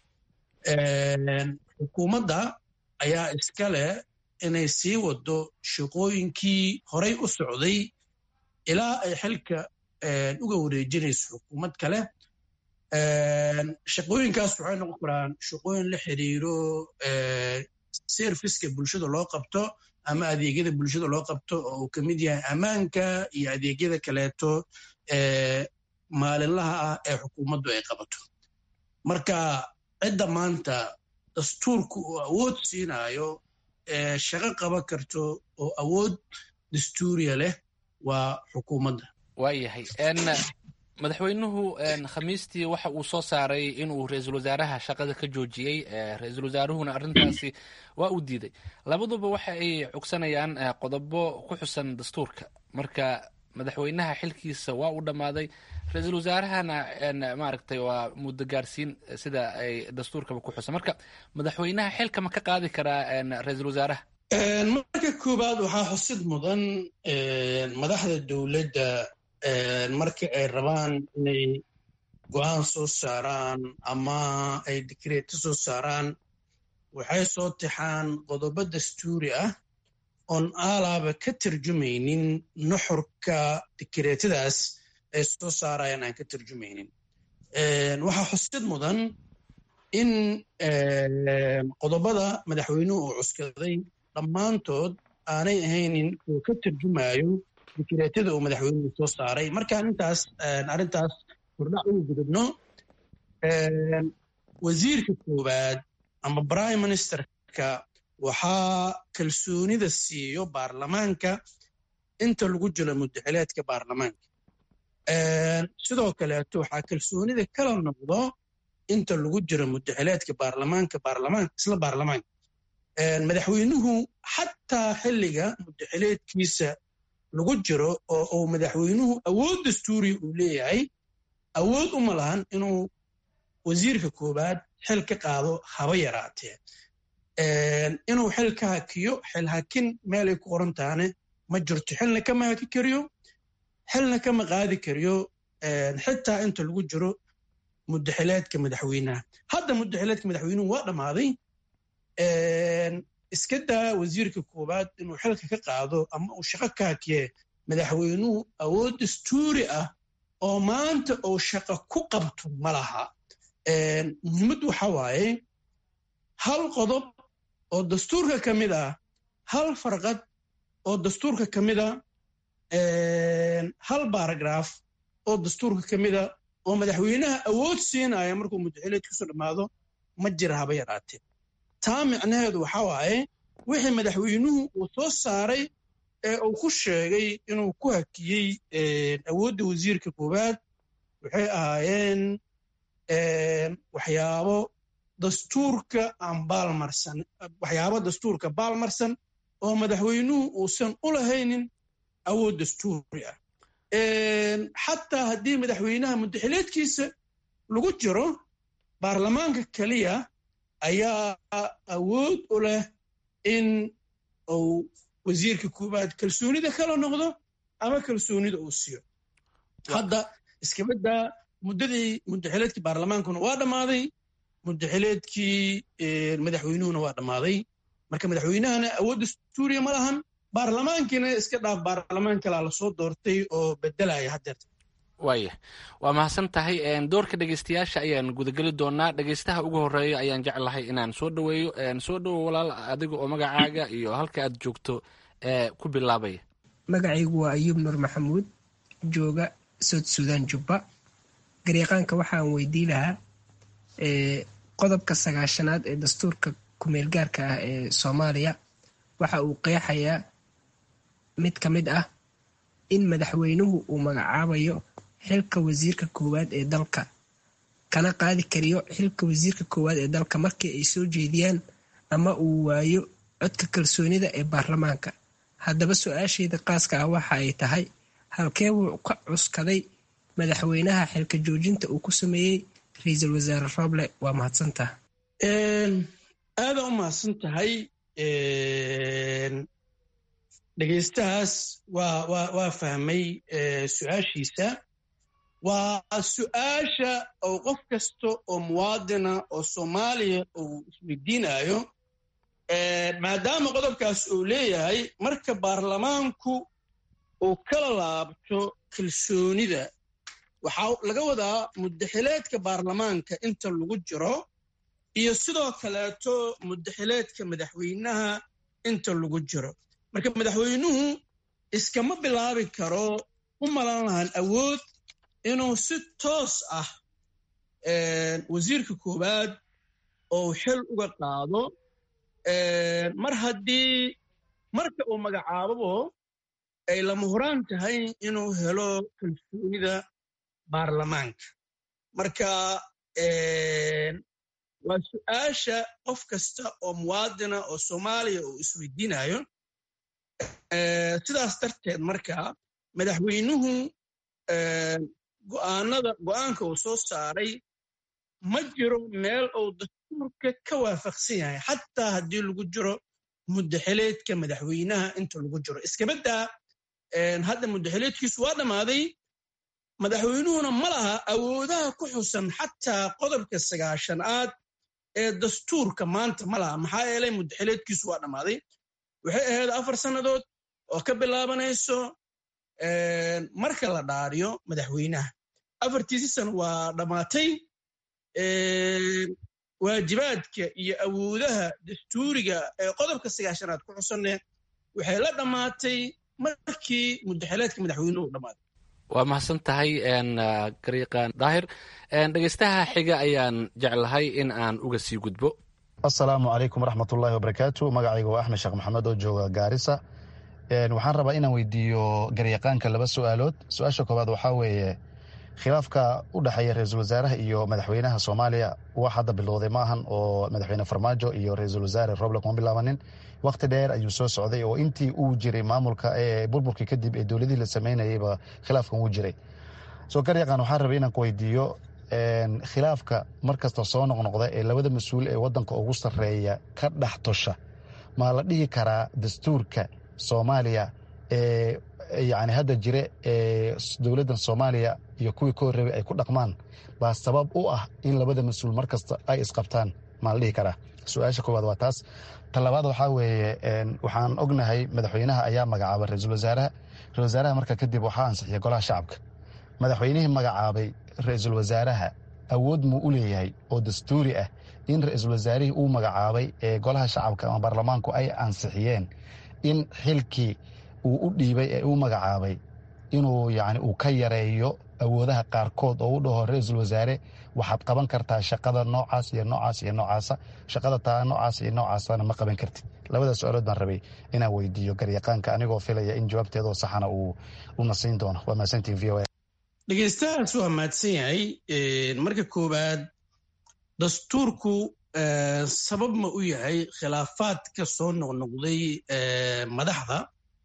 xukuumadda ayaa iska leh inay sii wado shaqooyinkii horay u socday ilaa ay xilka uga wareejinayso xukuumad kale shaqooyinkaas waxay noqon karaan shaqooyin la xiriiro serviska bulshada loo qabto ama adeegyada bulshada loo qabto oo uu ka mid yahay ammaanka iyo adeegyada kaleeto ee maalinlaha ah ee xukuumaddu ay qabato marka cidda maanta dastuurku uu awood siinaayo ee shaqo qaban karto oo awood dastuuriya leh waa xukuumadda waayahay madaxweynuhu khamiistii waxa uu soo saaray inuu ra-iisul wasaaraha shaqada ka joojiyey ra-iisul wasaaruhuna arrintaasi waa uu diiday labaduba waxa ay cogsanayaan qodobo ku xusan dastuurka marka madaxweynaha xilkiisa waa uu dhammaaday ra-iisul wasaarahana maaragtay waa muddo gaarsiin sida ay dastuurkaba ku xusan marka madaxweynaha xilka ma ka qaadi karaa ra-iisul wasaaraha marka koowaad waxaa xusid mudan madaxda dowladda marka ay rabaan inay go-aan soo saaraan ama ay dikreeto soo saaraan waxay soo tixaan qodobo dastuuri ah oon aalaaba ka tarjumaynin nuxurka dikreetadaas ay soo saarayaan aan ka tarjumaynin waxaa xusid mudan in qodobada madaxweynuhu uu cuskaday dhammaantood aanay ahaynin oo ka tarjumayo dikreetada uu madaxweynuhu soo saaray markaan intaas arrintaas hordhac ugu gudubno wasiirka koowaad ama prime ministerka waxaa kalsoonida siiyo baarlamaanka inta lagu jiro muddaxileedka baarlamaanka sidoo kaleeto waxaa kalsoonida kala noqdo inta lagu jiro muddaxileedka baarlamaanka baarlamaanka isla baarlamaanka madaxweynuhu xataa xilliga muddaxileedkiisa lagu jiro oo uu madaxweynuhu awood dastuuriya uu leeyahay awood uma lahan inuu wasiirka koowaad xil ka qaado haba yaraatee inuu xil ka hakiyo xil hakin meelay ku qoran tahane ma jirto xilna kama haki kariyo xilna kama qaadi kariyo xitaa inta lagu jiro muddaxileedka madaxweynaha hadda muddaxileedka madaxweynuhu waa dhammaaday iska daa wasiirka koowaad inuu xilka ka qaado ama uu shaqo ka hakiye madaxweynuhu awood dastuuri ah oo maanta uu shaqo ku qabto ma laha muhiimaddu waxa waaye hal qodob oo dastuurka ka mid ah hal farqad oo dastuurka ka mid a hal baaragraaf oo dastuurka ka mid a oo madaxweynaha awood siinaya markuu muddaxileed kusoo dhammaado ma jira haba yaraatee taa micnaheedu waxa waaye wixii madaxweynuhu uu soo saaray ee uu ku sheegay inuu ku hakiyey awoodda wasiirka koowaad waxay ahaayeen waxyaabo dastuurka aan baalmarsan waxyaabo dastuurka baalmarsan oo madaxweynuhu uusan u lahaynin awood dastuuri ah xataa haddii madaxweynaha muddaxileedkiisa lagu jiro baarlamaanka keliya ayaa awood u leh in uu wasiirka koowaad kalsoonida kala noqdo ama kalsoonida uu siiyo hadda iskabaddaa muddadii muddaxileedkii baarlamaankuna waa dhammaaday muddaxileedkii madaxweynuhuna waa dhammaaday marka madaxweynahana awood dastuuriya ma lahan baarlamaankiina iska dhaaf baarlamaan kalaa lasoo doortay oo bedelaya haddeerta waaya waa mahadsan tahay doorka dhegeystayaasha ayaan gudageli doonaa dhegeystaha ugu horeeya ayaan jeclahay inaan soo dhaweeyo soo dhowo walaal adiga oo magacaaga iyo halka aad joogto ku bilaabaya magacaygu waa ayuub nuur maxamuud jooga sood suudaan jubba garyaqaanka waxaan weydii lahaa qodobka sagaashanaad ee dastuurka kumeelgaarka ah ee soomaaliya waxa uu qeexayaa mid ka mid ah in madaxweynuhu uu magacaabayo xilka wasiirka koowaad ee dalka kana qaadi kariyo xilka wasiirka koowaad ee dalka markii ay soo jeediyaan ama uu waayo codka kalsoonida ee baarlamaanka haddaba su-aashayda qaaska ah waxa ay tahay halkee wuu ka cuskaday madaxweynaha xilka joojinta uu ku sameeyey ra-iisul wasaare roble waa mahadsantaha aada u mahadsan tahay dhegeystahaas waa waa waa fahmay su-aashiisa waa su-aasha oo qof kasta oo muwaadina oo soomaaliya uu isweydiinayo maadaama qodobkaas uu leeyahay marka baarlamaanku uu kala laabto kalsoonida waxaa laga wadaa muddaxileedka baarlamaanka inta lagu jiro iyo sidoo kaleeto mudaxileedka madaxweynaha inta lagu jiro marka madaxweynuhu iskama bilaabi karo u malan lahan awood inuu si toos ah wasiirka koowaad oo xil uga qaado mar haddii marka uu magacaababo ay lama huraan tahay inuu helo kalsoonida baarlamaanka marka waa su-aasha qof kasta oo muwaadina oo soomaaliya uu isweydiinayo sidaas darteed marka madaxweynuhu go'aanada go'aanka uu soo saaray ma jiro meel uu dastuurka ka waafaqsan yahay xataa haddii lagu jiro mudaxileedka madaxweynaha inta lagu jiro iskabaddaa hadda mudaxileedkiisu waa dhammaaday madaxweynuhuna ma laha awoodaha ku xusan xataa qodobka sagaashanaad ee dastuurka maanta ma laha maxaa yeelay mudaxileedkiisu waa dhammaaday waxay ahayd afar sannadood oo ka bilaabanayso marka la dhaariyo madaxweynaha afartiisi sano waa dhammaatay waajibaadka iyo awoodaha dastuuriga ee qodobka sagaashanaad ku xusanne waxay la dhammaatay markii mudaxileedka madaxweynuhu dhammaaday waa mahadsan tahay gariiqan daahir dhegeystaha xiga ayaan jeclahay in aan uga sii gudbo assalaamu calaykum waraxmatullaahi wabarakaatu magacayga waa axmed sheekh maxamed oo jooga gaarisa waxaan rabaa inaan weydiiyo garyaqaanka laba su-aalood su-aasha koowaad waxaa weeye khilaafka u dhexeeya ra-iisul wasaaraha iyo madaxweynaha soomaaliya wax hadda bilowday maahan oo madaxweyne farmaajo iyo ra-iisul wasaare roble kuma bilaabanin wakhti dheer ayuu soo socday oo intii uu jiray maamulka ee burburkii kadib ee dowladihii la sameynayayba khilaafkan wuu jiray soo garyaqaan waxaan rabay inaan ku weydiiyo khilaafka markasta soo noqnoqda ee labada mas-uul ee wadanka ugu sarreeya ka dhex tosha maa la dhihi karaa dastuurka soomaaliya ee yani hadda jire ee dowladdan soomaaliya iyo kuwii ka horreebay ay ku dhaqmaan baa sabab u ah in labada mas-uul mar kasta ay isqabtaan maa la dhihi karaa su-aasha koowaad waa taas talabaad waxaa weeye waxaan ognahay madaxweynaha ayaa magacaabay ra-iisul wasaaraha ra-isul wasaaraha marka kadib waxaa ansixiyay golaha shacabka madaxweynihii magacaabay ra-iisul wasaaraha awood muu u leeyahay oo dastuuri ah in ra-iisul wasaarihii uu magacaabay ee golaha shacabka ama baarlamaanku ay ansixiyeen in xilkii uu u dhiibay ee uu magacaabay inuu yani uu ka yareeyo awoodaha qaarkood oo u dhaho ra-iisul wasaare waxaad qaban kartaa shaqada noocaas iyo noocaas iyo noocaasa shaqada taa noocaas iyo noocaasana ma qaban kartid labada su-aalood baan rabay inaan weydiiyo garyaqaanka anigoo filaya in jawaabteedoo saxana uu una siin doono waa mahadsantiin v o a dhegeystahaas waa mahadsan yahay marka koowaad dastuurku sabab ma u yahay khilaafaadka soo noqnoqday madaxda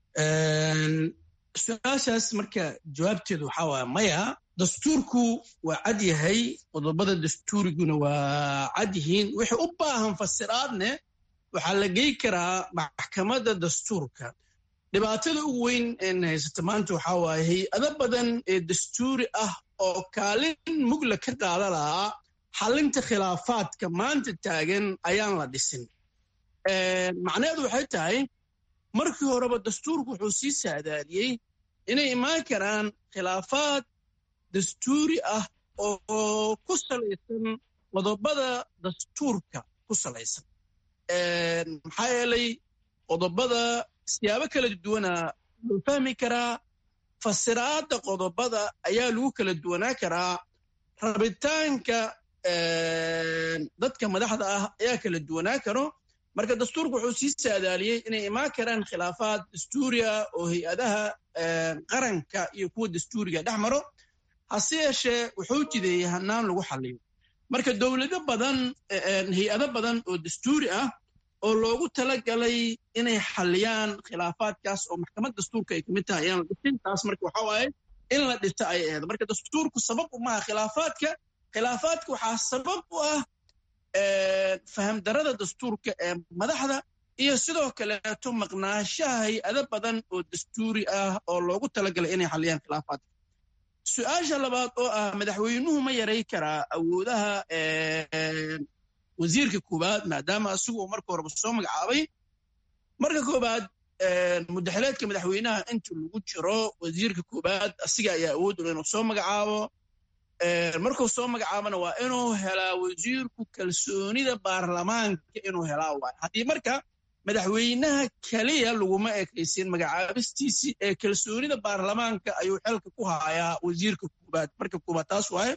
su-aashaas marka jawaabteedu waxaa waaya maya dastuurku waa cad yahay qodobada dastuuriguna waa cad yihiin wixii u baahan fasiraadne waxaa la gey karaa maxkamadda dastuurka dhibaatada ugu weyn een haysata maanta waxaa waaye hay-ado badan ee dastuuri ah oo kaalin mugla ka qaada lahaa xallinta khilaafaadka maanta taagan ayaan la dhisin macnaheedu waxay tahay markii horeba dastuurku wuxuu sii saadaadiyey inay imaan karaan khilaafaad dastuuri ah oo ku salaysan qodobada dastuurka ku salaysan maxaa yeelay qodobada siyaabo kala duwana loo fahmi karaa fasiraadda qodobada ayaa lagu kala duwanaa karaa rabitaanka dadka madaxda ah ayaa kala duwanaa karo marka dastuurku wuxuu sii saadaaliyey inay imaan karaan khilaafaad dastuuriya oo hay-adaha qaranka iyo kuwa dastuuriga dhex maro hase yeeshee wuxuu jideeyey hanaan lagu xaliyo marka dowlado badan hay-ado badan oo dastuuri ah oo loogu talagalay inay xaliyaan khilaafaadkaas oo maxkamad dastuurka ay kamid tahay ayaan la dhisin taas marka waxa waaye in la dhisa ay ahayd marka dastuurku sabab umaha khilaafaadka khilaafaadka waxaa sabab u ah fahamdarada dastuurka ee madaxda iyo sidoo kaleeto maqnaashaha hay-ado badan oo dastuuri ah oo loogu talagalay inay xaliyaan khilaafaadka su-aasha labaad oo ah madaxweynuhu ma yaray karaa awoodaha wasiirka koowaad maadaama asigu uu marka horeba soo magacaabay marka koowaad mudaxileedka madaxweynaha inta lagu jiro wasiirka koowaad asiga ayaa awood ul inuu soo magacaabo markuu soo magacaabana waa inuu helaa wasiirku kalsoonida baarlamaanka inuu helaa waay haddii marka madaxweynaha keliya laguma ekaysin magacaabistiisii ee kalsoonida baarlamaanka ayuu xelka ku hayaa wasiirka koobaad marka koobaad taas waaye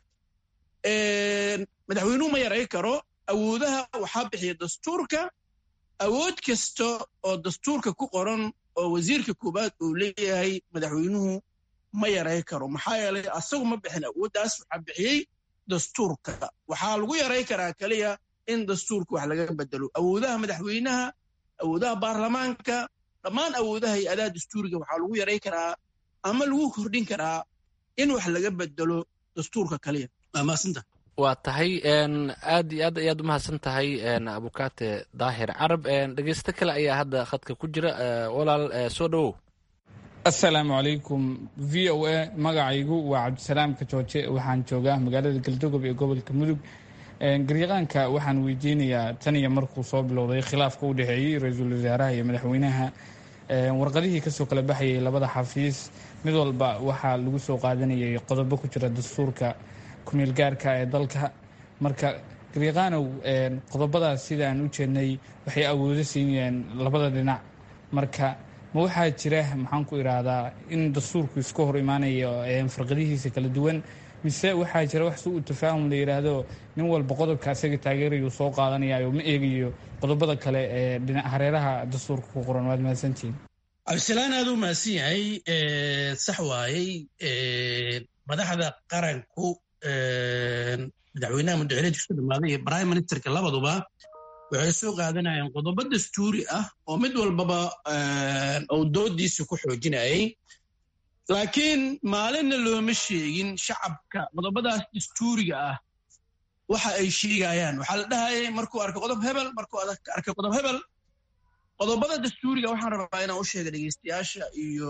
madaxweynuhu ma yaray karo awoodaha waxaa bixiya dastuurka awood kasta oo dastuurka ku qoran oo wasiirka koobaad uu leeyahay madaxweynuhu ma yaray karo maxaa yeelay asagu ma bixin awooddaas waxaa bixiyey dastuurka waxaa lagu yaray karaa keliya in dastuurka wax laga bedelo awoodaha madaxweynaha awoodaha baarlamaanka dhammaan awoodaha hay-adaha dastuuriga waxaa lagu yaray karaa ama lagu kordhin karaa in wax laga bedelo dastuurka kaliya waa maasanta waa tahay aad iyo aad ayaad u mahadsan tahay abukaate daahir carab dhegeysto kale ayaa hadda khadka ku jira walaal soo dhowow assalaamu calaykum v o a magacaygu waa cabdisalaam kajooje waxaan joogaa magaalada galdogob ee gobolka mudug garyaqaanka waxaan weydiinayaa tan iyo markuu soo bilowday khilaafka u dhexeeyey ra-iisul wasaaraha iyo madaxweynaha warqadihii kasoo kala baxayay labada xafiis mid walba waxaa lagu soo qaadanayay qodobo ku jira dastuurka kumeel gaarka ee dalka marka garyaqaanow qodobadaas sida aan u jeednay waxay awoodo siinayeen labada dhinac marka ma waxaa jira maxaan ku idhaahdaa in dastuurku iska hor imaanayo farqadihiisa kala duwan mise waxaa jira wax si uu tafaahum la yidhaahdo nin walba qodobka asaga taageerayuu soo qaadanayo ma eegayo qodobada kale ee dhinac hareeraha dastuurka ku qoran waad mahadsantihiin cabdisalaan aad u mahadsan yahay sax waayey madaxda qaranku madaxweynaha muddaxileedka ku dhammaaday iyo prime ministerka labaduba waxay soo qaadanayeen qodobo dastuuri ah oo mid walbaba uu doodiisa ku xoojinayay laakiin maalinna looma sheegin shacabka qodobadaas dastuuriga ah waxa ay sheegayaan waxaa la dhahayay markuu arko qodob hebel markuu arkay qodob hebel qodobada dastuuriga waxaan rabaa inaan u sheega dhegeystayaasha iyo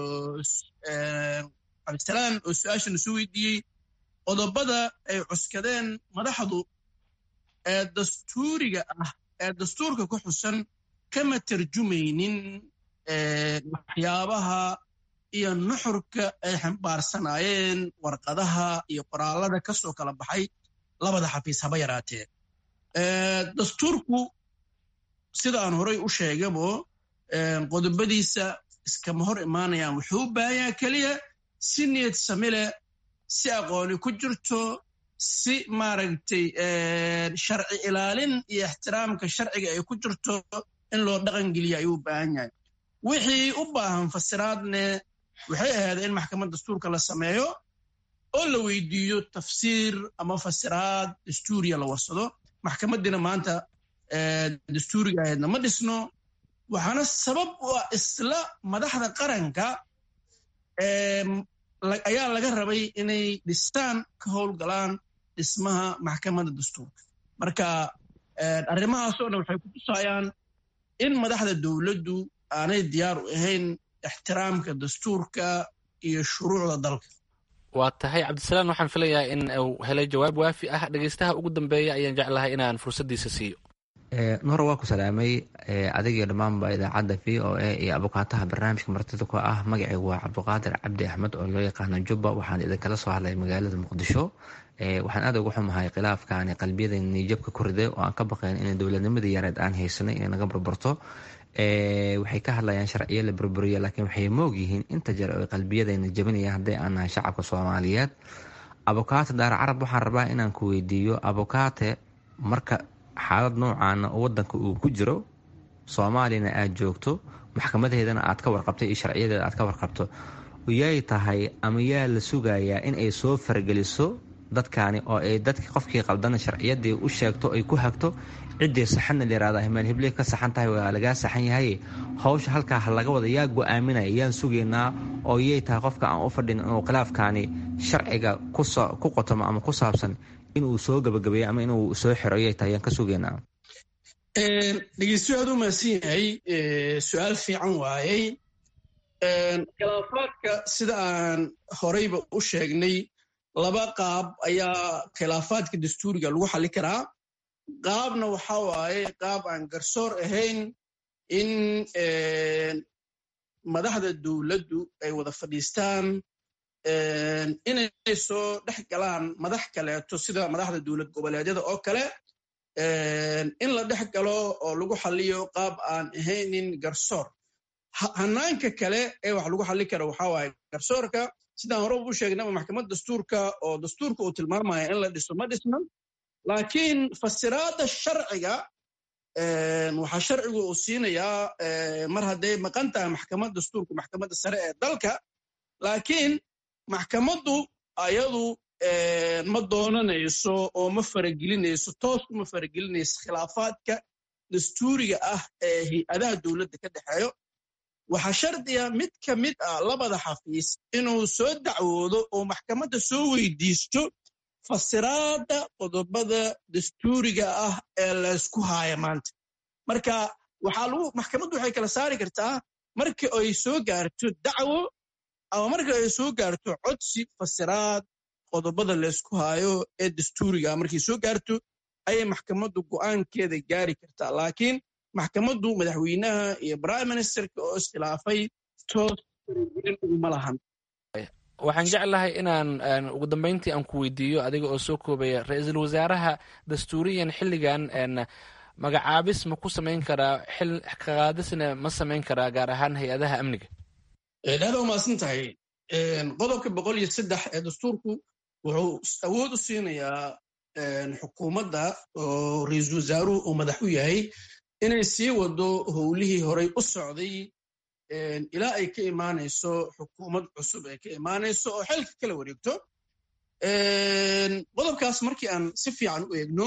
cabdisalaan oo su-aashana soo weydiiyey qodobada ay cuskadeen madaxdu ee dastuuriga ah ee dastuurka ku xusan kama tarjumaynin waxyaabaha iyo nuxurka ay xambaarsanaayeen warqadaha iyo qoraallada ka soo kala baxay labada xafiis haba yaraatee dastuurku sidaan horay u sheegabo qodobadiisa iskama hor imaanayaan wuxuu u baahanyaa keliya si niyad sami leh si aqooni ku jirto si maaragtay sharci ilaalin iyo ixtiraamka sharciga ay ku jirto in loo dhaqangeliya ayuu u baahan yahay wixii u baahan fasiraadne waxay ahayd in maxkamad dastuurka la sameeyo oo la weydiiyo tafsiir ama fasiraad dastuuriya la warsado maxkamadiina maanta dastuuriga ahaydna ma dhisno waxaana sabab u ah isla madaxda qaranka ayaa laga rabay inay dhistaan ka howlgalaan dhismaha maxkamadda dastuurka marka arrimahaasoo dhan waxay ku tusayaan in madaxda dowladdu aanay diyaar u ahayn ixtiraamka dastuurka iyo shuruucda dalka waa tahay cabdisalaan waxaan filayaa in uu helay jawaab waafi ah dhegeystaha ugu dambeeya ayaan jeclahay inaan fursaddiisa siiyo nuhor waa ku salaamay adigio dhammaanba idaacadda v o a iyo abukaataha barnaamijka martida ku ah magacaygu waa cabdiqaadir cabdi axmed oo loo yaqaano jubba waxaan idinkala soo hadlay magaalada muqdisho waxaan aad uga xumahay khilaafkaani qalbiyada niijabka ku riday oo aan ka baqayn in dowladnimadii yareed aan haysanay inay naga burburto waxay ka hadlayaan sharciyo la burburiya laakiin waxay moog yihiin inta jeer oo qalbiyadayna jabinayaan hadday aan nahay shacabka soomaaliyeed abukaate daar carab waxaan rabaa inaan ku weydiiyo abukaate marka xaalad noocaana oo wadanka uu ku jiro soomaaliyana aad joogto maxkamadeedana aad ka warqabtay iyo sharciyadeeda aad ka warqabto yay tahay ama yaa la sugayaa in ay soo fargeliso dadkaani oo ay dadki qofkii qaldana sharciyadii u sheegto ay ku hagto ciddii saxanna layirahda himaan hibley ka saxan tahay waa lagaa saxan yahay hawsha halkaa ha laga wada yaa go-aaminaya yaan sugaynaa oo yay tahay qofka aan u fadhin inuu khilaafkaani sharciga ku qotomo ama ku saabsan inuu soo gabagabeeyo ama inuu soo xiro yay tahay yaan ka sugaynaa dhegeystu aad u mahadsan yahay su-aal fiican waayey khilaafaadka sida aan horeyba u sheegnay laba qaab ayaa khilaafaadka dastuuriga lagu xalli karaa qaabna waxa waaye qaab aan garsoor ahayn in madaxda dowladdu ay wada fadhiistaan inay soo dhex galaan madax kaleeto sida madaxda dowlad goboleedyada oo kale in la dhex galo oo lagu xaliyo qaab aan ahaynin garsoor hanaanka kale ee wax lagu xallin kara waxaa waaye garsoorka sidaan horeba u sheegnaba maxkamad dastuurka oo dastuurka uu tilmaamaya in la dhiso ma dhisnan laakiin fasiraadda sharciga waxaa sharcigu uu siinayaa mar hadday maqan tahay maxkamad dastuurku maxkamadda sare ee dalka laakiin maxkamaddu ayadu ma doonanayso oo ma faragelinayso toos uma faragelinayso khilaafaadka dastuuriga ah ee hay-adaha dowladda ka dhexeeyo waxaa shardiga mid ka mid ah labada xafiis inuu soo dacwoodo oo maxkamadda soo weydiisto fasiraadda qodobada dastuuriga ah ee laysku haaya maanta marka waxaa lagu maxkamaddu waxay kala saari kartaa marka ay soo gaarto dacwo ama marka ay soo gaarto codsi fasiraad qodobada laysku haayo ee dastuuriga markay soo gaarto ayay maxkamaddu go'aankeeda gaari kartaa laakiin maxkamaddu madaxweynaha iyo prime ministerka oo iskhilaafay toos uma lahan waxaan jeclahay inaan ugu dambeyntii aan ku weydiiyo adiga oo soo koobaya ra-iisul wasaaraha dastuuriyan xilligan magacaabis ma ku samayn karaa xil kaqaadisna ma samayn karaa gaar ahaan hay-adaha amniga aada umaasan tahay qodobka boqol iyo saddex ee dastuurku wuxuu awood u siinayaa xukuumadda oo ra-iisul wasaaruhu uu madax u yahay inay sii wado howlihii horay u socday ilaa ay ka imaanayso xukuumad cusub ay ka imaanayso oo xilka kala wareegto qodobkaas markii aan si fiican u eegno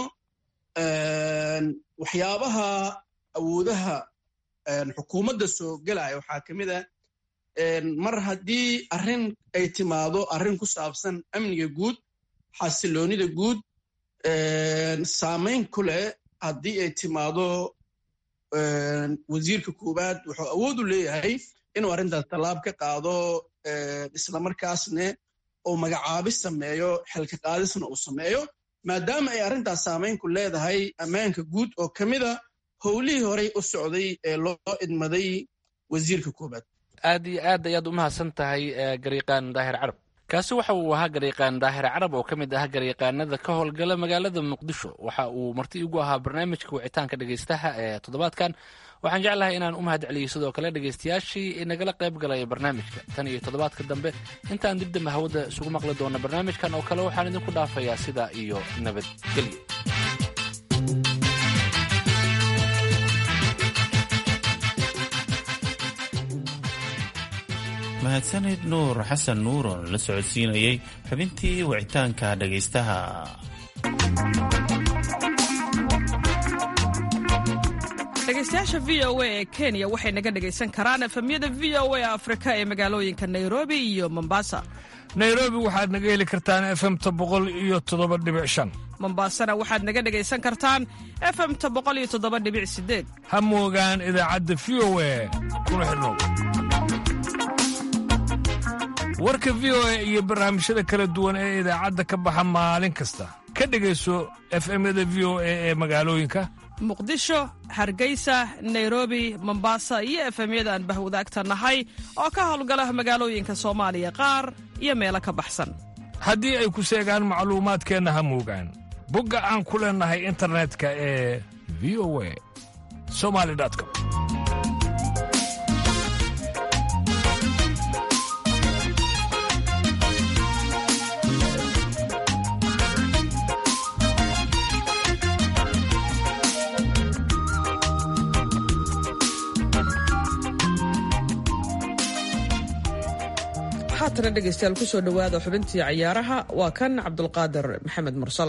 waxyaabaha awoodaha xukuumadda soo gelaya waxaa ka mid a mar haddii arrin ay timaado arrin ku saabsan amniga guud xasiloonida guud saamayn ku leh haddii ay timaado wasiirka koowaad wuxuu awood u leeyahay inuu arrintaas tallaab ka qaado islamarkaasne uu magacaabis sameeyo xilka qaadisna uu sameeyo maadaama ay arrintaas saamayn ku leedahay ammaanka guud oo ka mida howlihii horey u socday ee loo idmaday wasiirka koowaad aad iyo aad ayaad u mahadsan tahay gariiqaan daahir carab kaasi waxa uu ahaa gariiqaan daahir carab oo ka mid ah gariiqaanada ka howlgala magaalada muqdisho waxa uu marti igu ahaa barnaamijka wicitaanka dhegeystaha ee toddobaadkan waxaan jeclahay inaan u mahad celiyey sidoo kale dhegeystayaashii nagala qayb galaya barnaamijka tan iyo toddobaadka dambe intaan dib dambe hawada isugu maqli doona barnaamijkan oo kale waxaan idinku dhaafayaa sidaa iyo nabadgelyo mahadsanid nuur xasan nuur oo la socodsiinayay xubintii wicitaanka dhegaystaha dhegaystayaasha v o a ee kenya waxay naga dhegaysan karaan efemyada v o a afrika ee magaalooyinka nairobi iyo mombasa nairobi waxaad naga heli kartaan efemta boqol iyo toddoba dhibic shan mombasana waxaad naga dhegaysan kartaan efemta boqol iyo toddoba dhibic sideed ha moogaan idaacadda v o a kuna xidhnow warka v o a iyo barnaamijyada kala duwan ee idaacadda ka baxa maalin kasta ka dhegayso efemyada v o a ee magaalooyinka muqdisho hargeysa nairobi mombasa iyo efemyada aan bahwadaagta nahay oo ka howlgala magaalooyinka soomaaliya qaar iyo meelo ka baxsan haddii ay ku seegaan macluumaadkeenna ha moogaan bogga aan ku leennahay internetka ee v o a somali com haatana dhegaystayaal ku soo dhowaada xubintii cayaaraha waa kan cabdulqaadir maxamed mursal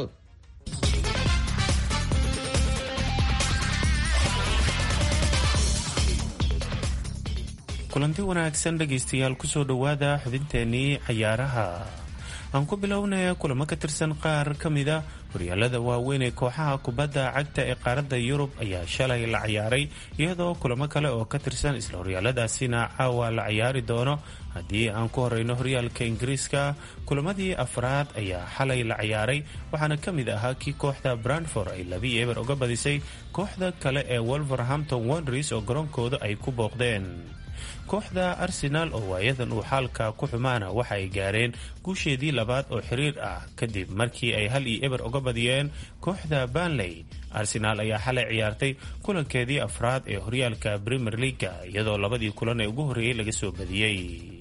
kulanti wanaagsan dhegaystayaal kusoo dhowaada xubinteenii cayaaraha aan ku bilownaya kulamo ka tirsan qaar ka mida horyaalada waaweyn ee kooxaha kubadda cagta ee qaaradda yurub ayaa shalay la ciyaaray iyadoo kulamo kale oo ka tirsan isla horyaaladaasina caawa la ciyaari doono haddii aan ku horeyno horyaalka ingiriiska kulamadii afraad ayaa xalay la ciyaaray waxaana ka mid ahaa kii kooxda brandford ay labi eber uga badisay kooxda kale ee wolverhampton wonders oo garoonkooda ay ku booqdeen kooxda arsenaal oo waayadan uu xaalka ku xumaana waxa ay gaareen guusheedii labaad oo xiriir ah kadib markii ay hal iyo eber uga badiyeen kooxda banley arsenaal ayaa xalay ciyaartay kulankeedii afraad ee horyaalka premier leaga iyadoo labadii kulan ee ugu horreeyey laga soo badiyey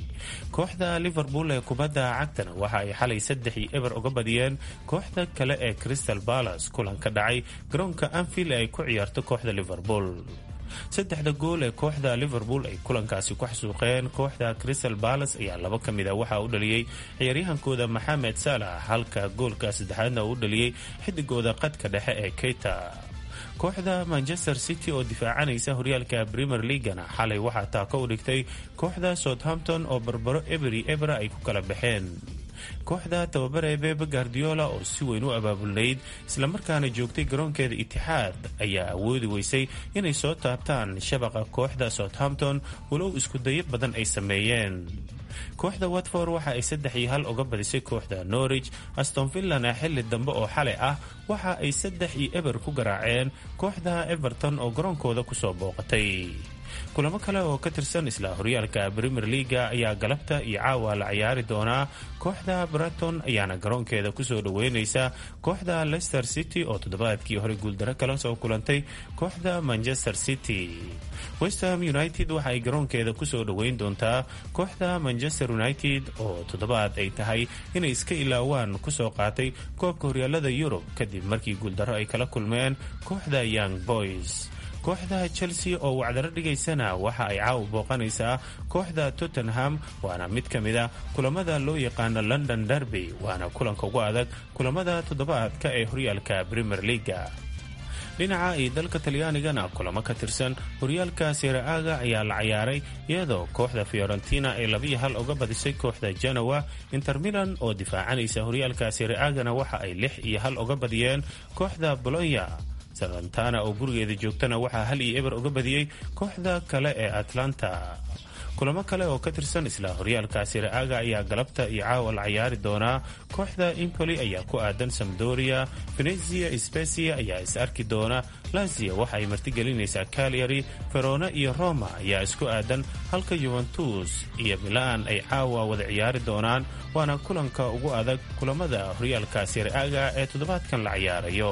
kooxda liverpool ee kubadda cagtana waxa ay xalay saddex iyo eber uga badiyeen kooxda kale ee crystal balas kulan ka dhacay garoonka anfield ee ay ku ciyaarto kooxda liverpool saddexda gool ee kooxda liverpool ay kulankaasi ku xasuuqeen kooxda crystal balas ayaa laba ka mid a waxaa u dhaliyey ciyaaryahankooda maxamed saalax halka goolka saddexaadna uu u dhaliyey xidigooda qadka dhexe ee keita kooxda manchester city oo difaacanaysa horyaalka premier leagana xalay waxaa taako u dhigtay kooxda southampton oo barbaro eberi ebera ay ku kala baxeen kooxda tababare bebe guardiola oo si weyn u abaabulnayd islamarkaana joogtay garoonkeeda itixaad ayaa awoodi weysay inay soo taabtaan shabaqa kooxda southampton walow iskudayo badan ay sameeyeen kooxda watford waxa ay saddex iyo hal uga badisay kooxda norwich aston villana xilli dambe oo xalay ah waxa ay saddex iyo eber ku garaaceen kooxda everton oo garoonkooda kusoo booqatay kulamo kale oo ka tirsan isla horyaalka premier leaga ayaa galabta iyo caawa la ciyaari doonaa kooxda braton ayaana garoonkeeda kusoo dhaweyneysa kooxda leicester city oo toddobaadkii hore guuldaro kala soo kulantay kooxda manchester city westham united waxa ay garoonkeeda kusoo dhaweyn doontaa kooxda manchester united oo toddobaad ay tahay inay iska ilaawaan kusoo qaatay koobka horyaalada yurub kadib markii guuldaro ay kala kulmeen kooxda young boys kooxda chelsea oo wacdaro dhigaysana waxa ay caawa booqanaysaa kooxda tottenham waana mid ka mid a kulamada loo yaqaano london derby waana kulanka ugu adag kulamada toddobaadka ee horyaalka premier leaga dhinaca iyo dalka talyaanigana kulamo ka tirsan horyaalka seraaga ayaa la ciyaaray iyadoo kooxda fiorentina ay labiyo hal uga badisay kooxda genowa inter milan oo difaacanaysa horyaalka sereagana waxa ay lix iyo hal uga badiyeen kooxda bolonya salantana oo gurigeeda joogtana waxaa hal iyo eber uga badiyey kooxda kale ee atlanta kulamo kale oo ka tirsan isla horyaalka siraaga ayaa galabta iyo caawa la ciyaari doonaa kooxda impoli ayaa ku aadan samdoria venezia specia ayaa is arki doona lazia waxa ay martigelinaysaa calyary verona iyo roma ayaa isku aadan halka yuventus iyo milan ay caawa wada ciyaari doonaan waana kulanka ugu adag kulamada horyaalka siraaga ee toddobaadkan la ciyaarayo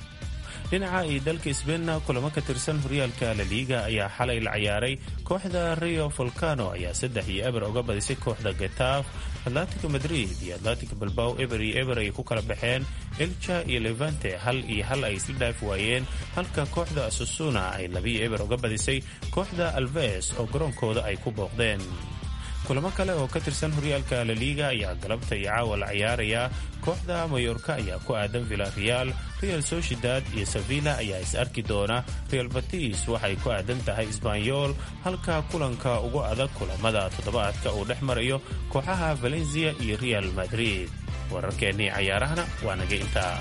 dhinaca iyo dalka sbeinna kulamo ka tirsan horyaalka laliiga ayaa xalay la ciyaaray kooxda rio volcano ayaa saddex iyo eber uga badisay kooxda getaaf atlatico madrid iyo atlatico balbao eber iyo eber ay ku kala baxeen elja iyo levante hal iyo hal ay isla dhaaf waayeen halka kooxda asusuna ay labiyo eber uga badisay kooxda alves oo garoonkooda ay ku booqdeen kulamo kale oo ka tirsan horyaalka laliiga ayaa galabta iyo caawa la ciyaarayaa kooxda mayorka ayaa ku aadan villareal real sociedad iyo sevilla ayaa is arki doona real batis waxay ku aadan tahay sbanyol halka kulanka ugu adag kulamada toddobaadka uu dhex marayo kooxaha valencia iyo real madrid wararkeennii cayaarahana waa naga intaa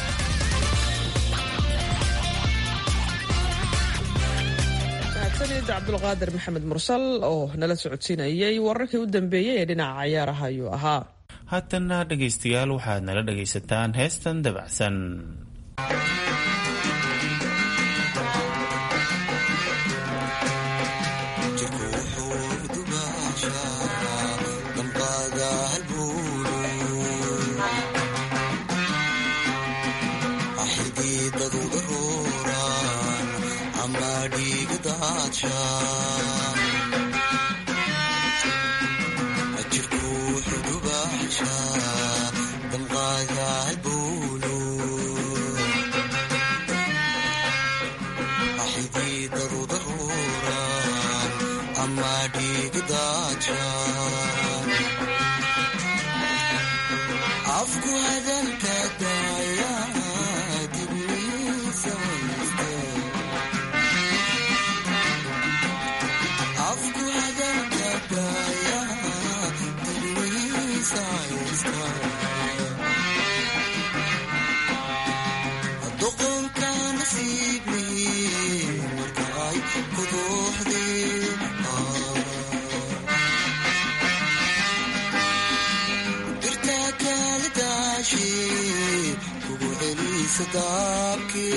sanid cabdulqaadir maxamed mursal oo nala socodsiinayay wararkii u dambeeyey ee dhinaca cayaaraha ayuu ahaa haatanna dhegaystayaal waxaad nala dhagaysataan heestan dabacsan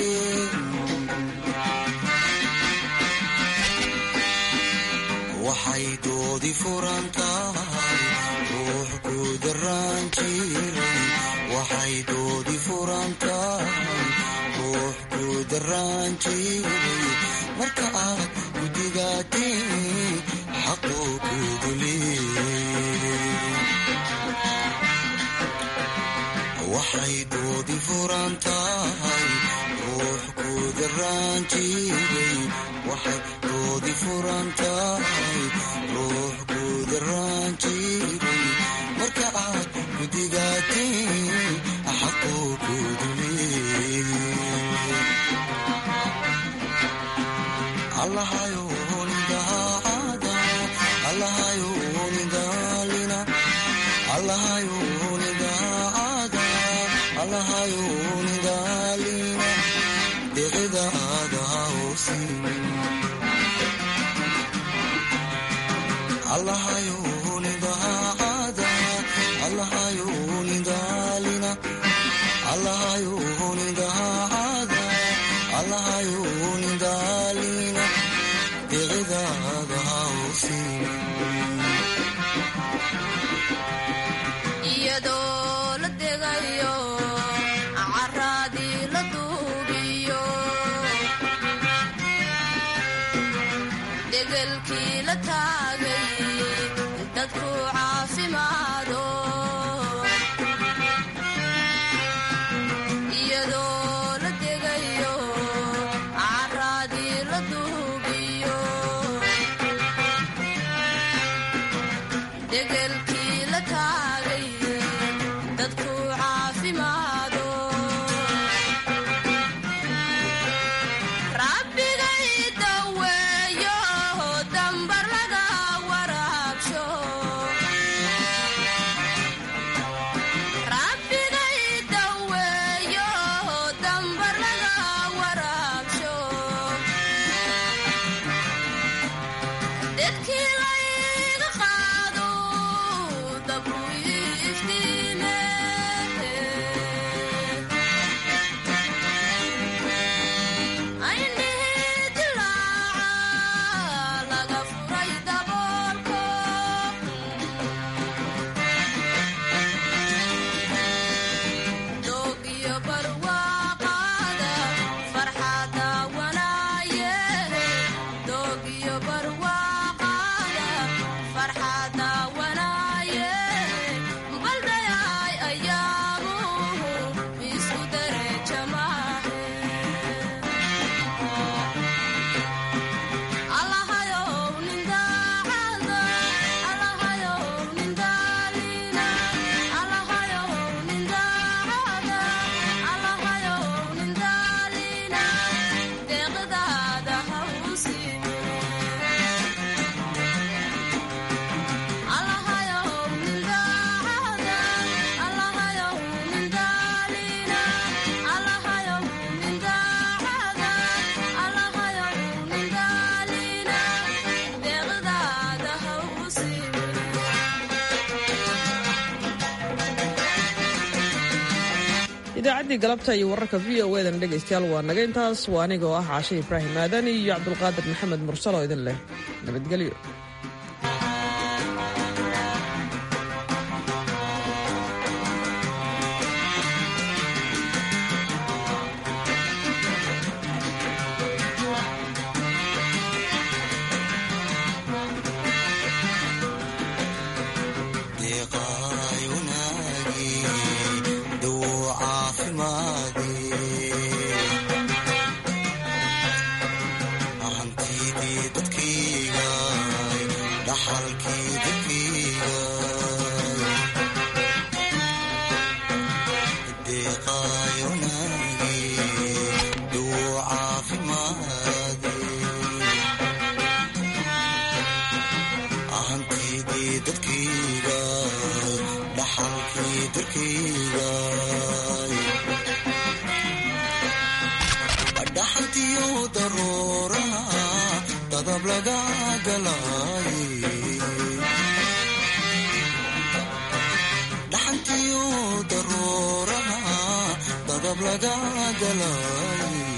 waxa waxay doodi furan tahay ruux ku daraan jiray waxay doodi furan tahay ruux ku daraan jiray marka aad gudigaatee xaquu kudulee waxay doodi furan tahay ruux ku daraan jiray waxay doodi furan tahay ruux ku daraan jiray marka aad gudigaatee xaquu kudulee allahayunidaalina deqidaada hausin allahayunidaada allahayunidaalina allahayunidaada allahayunidaalina deqidaada hausin iyadoo la degayo caraadii la duubiyo degelkii la taagay dadku caafimaado iyadoo la degayo caraadii la duubiyo degelkii la taagay dadku caafimaado rabbigay daweeyo dambar laga waraabsho rabbigay daweeyo dambar laga waraabsho dedkii layga qaado dabku iftiime aynihi dilaaca laga furay daboolko doog iyo barwaaqaada farxada wanaaye doog iyo barwaaqaada farxada wanaaye baldayay ayaamuhu isu dereja maahe allahayow nin daacada allahayow nin daalina allahayow nin daacada allahayow nin daalina deeqdaada hawsime allahayow nin daacada allahayow nin daalina allahayow nin daacada allahayow nin daalina deeqdaada hawsime idaacaddii galabta iyo wararka v o edan dhegaystayaal waa naga intaas waa aniga oo ah caashe ibraahim aadan iyo cabdulqaadir maxamed mursal oo idin leh nabadgelyo deeqaayunaagi dawo caafimaadi hantidii dadkayga dhaxalkii dadkayga deeqaayunaagi dawo caafimaadi hantidii dadkayga dhaxalkii dadkayga dhaxantiyo daruuraha dadab laga galay dhaxantiyo daruuraha dadab laga galay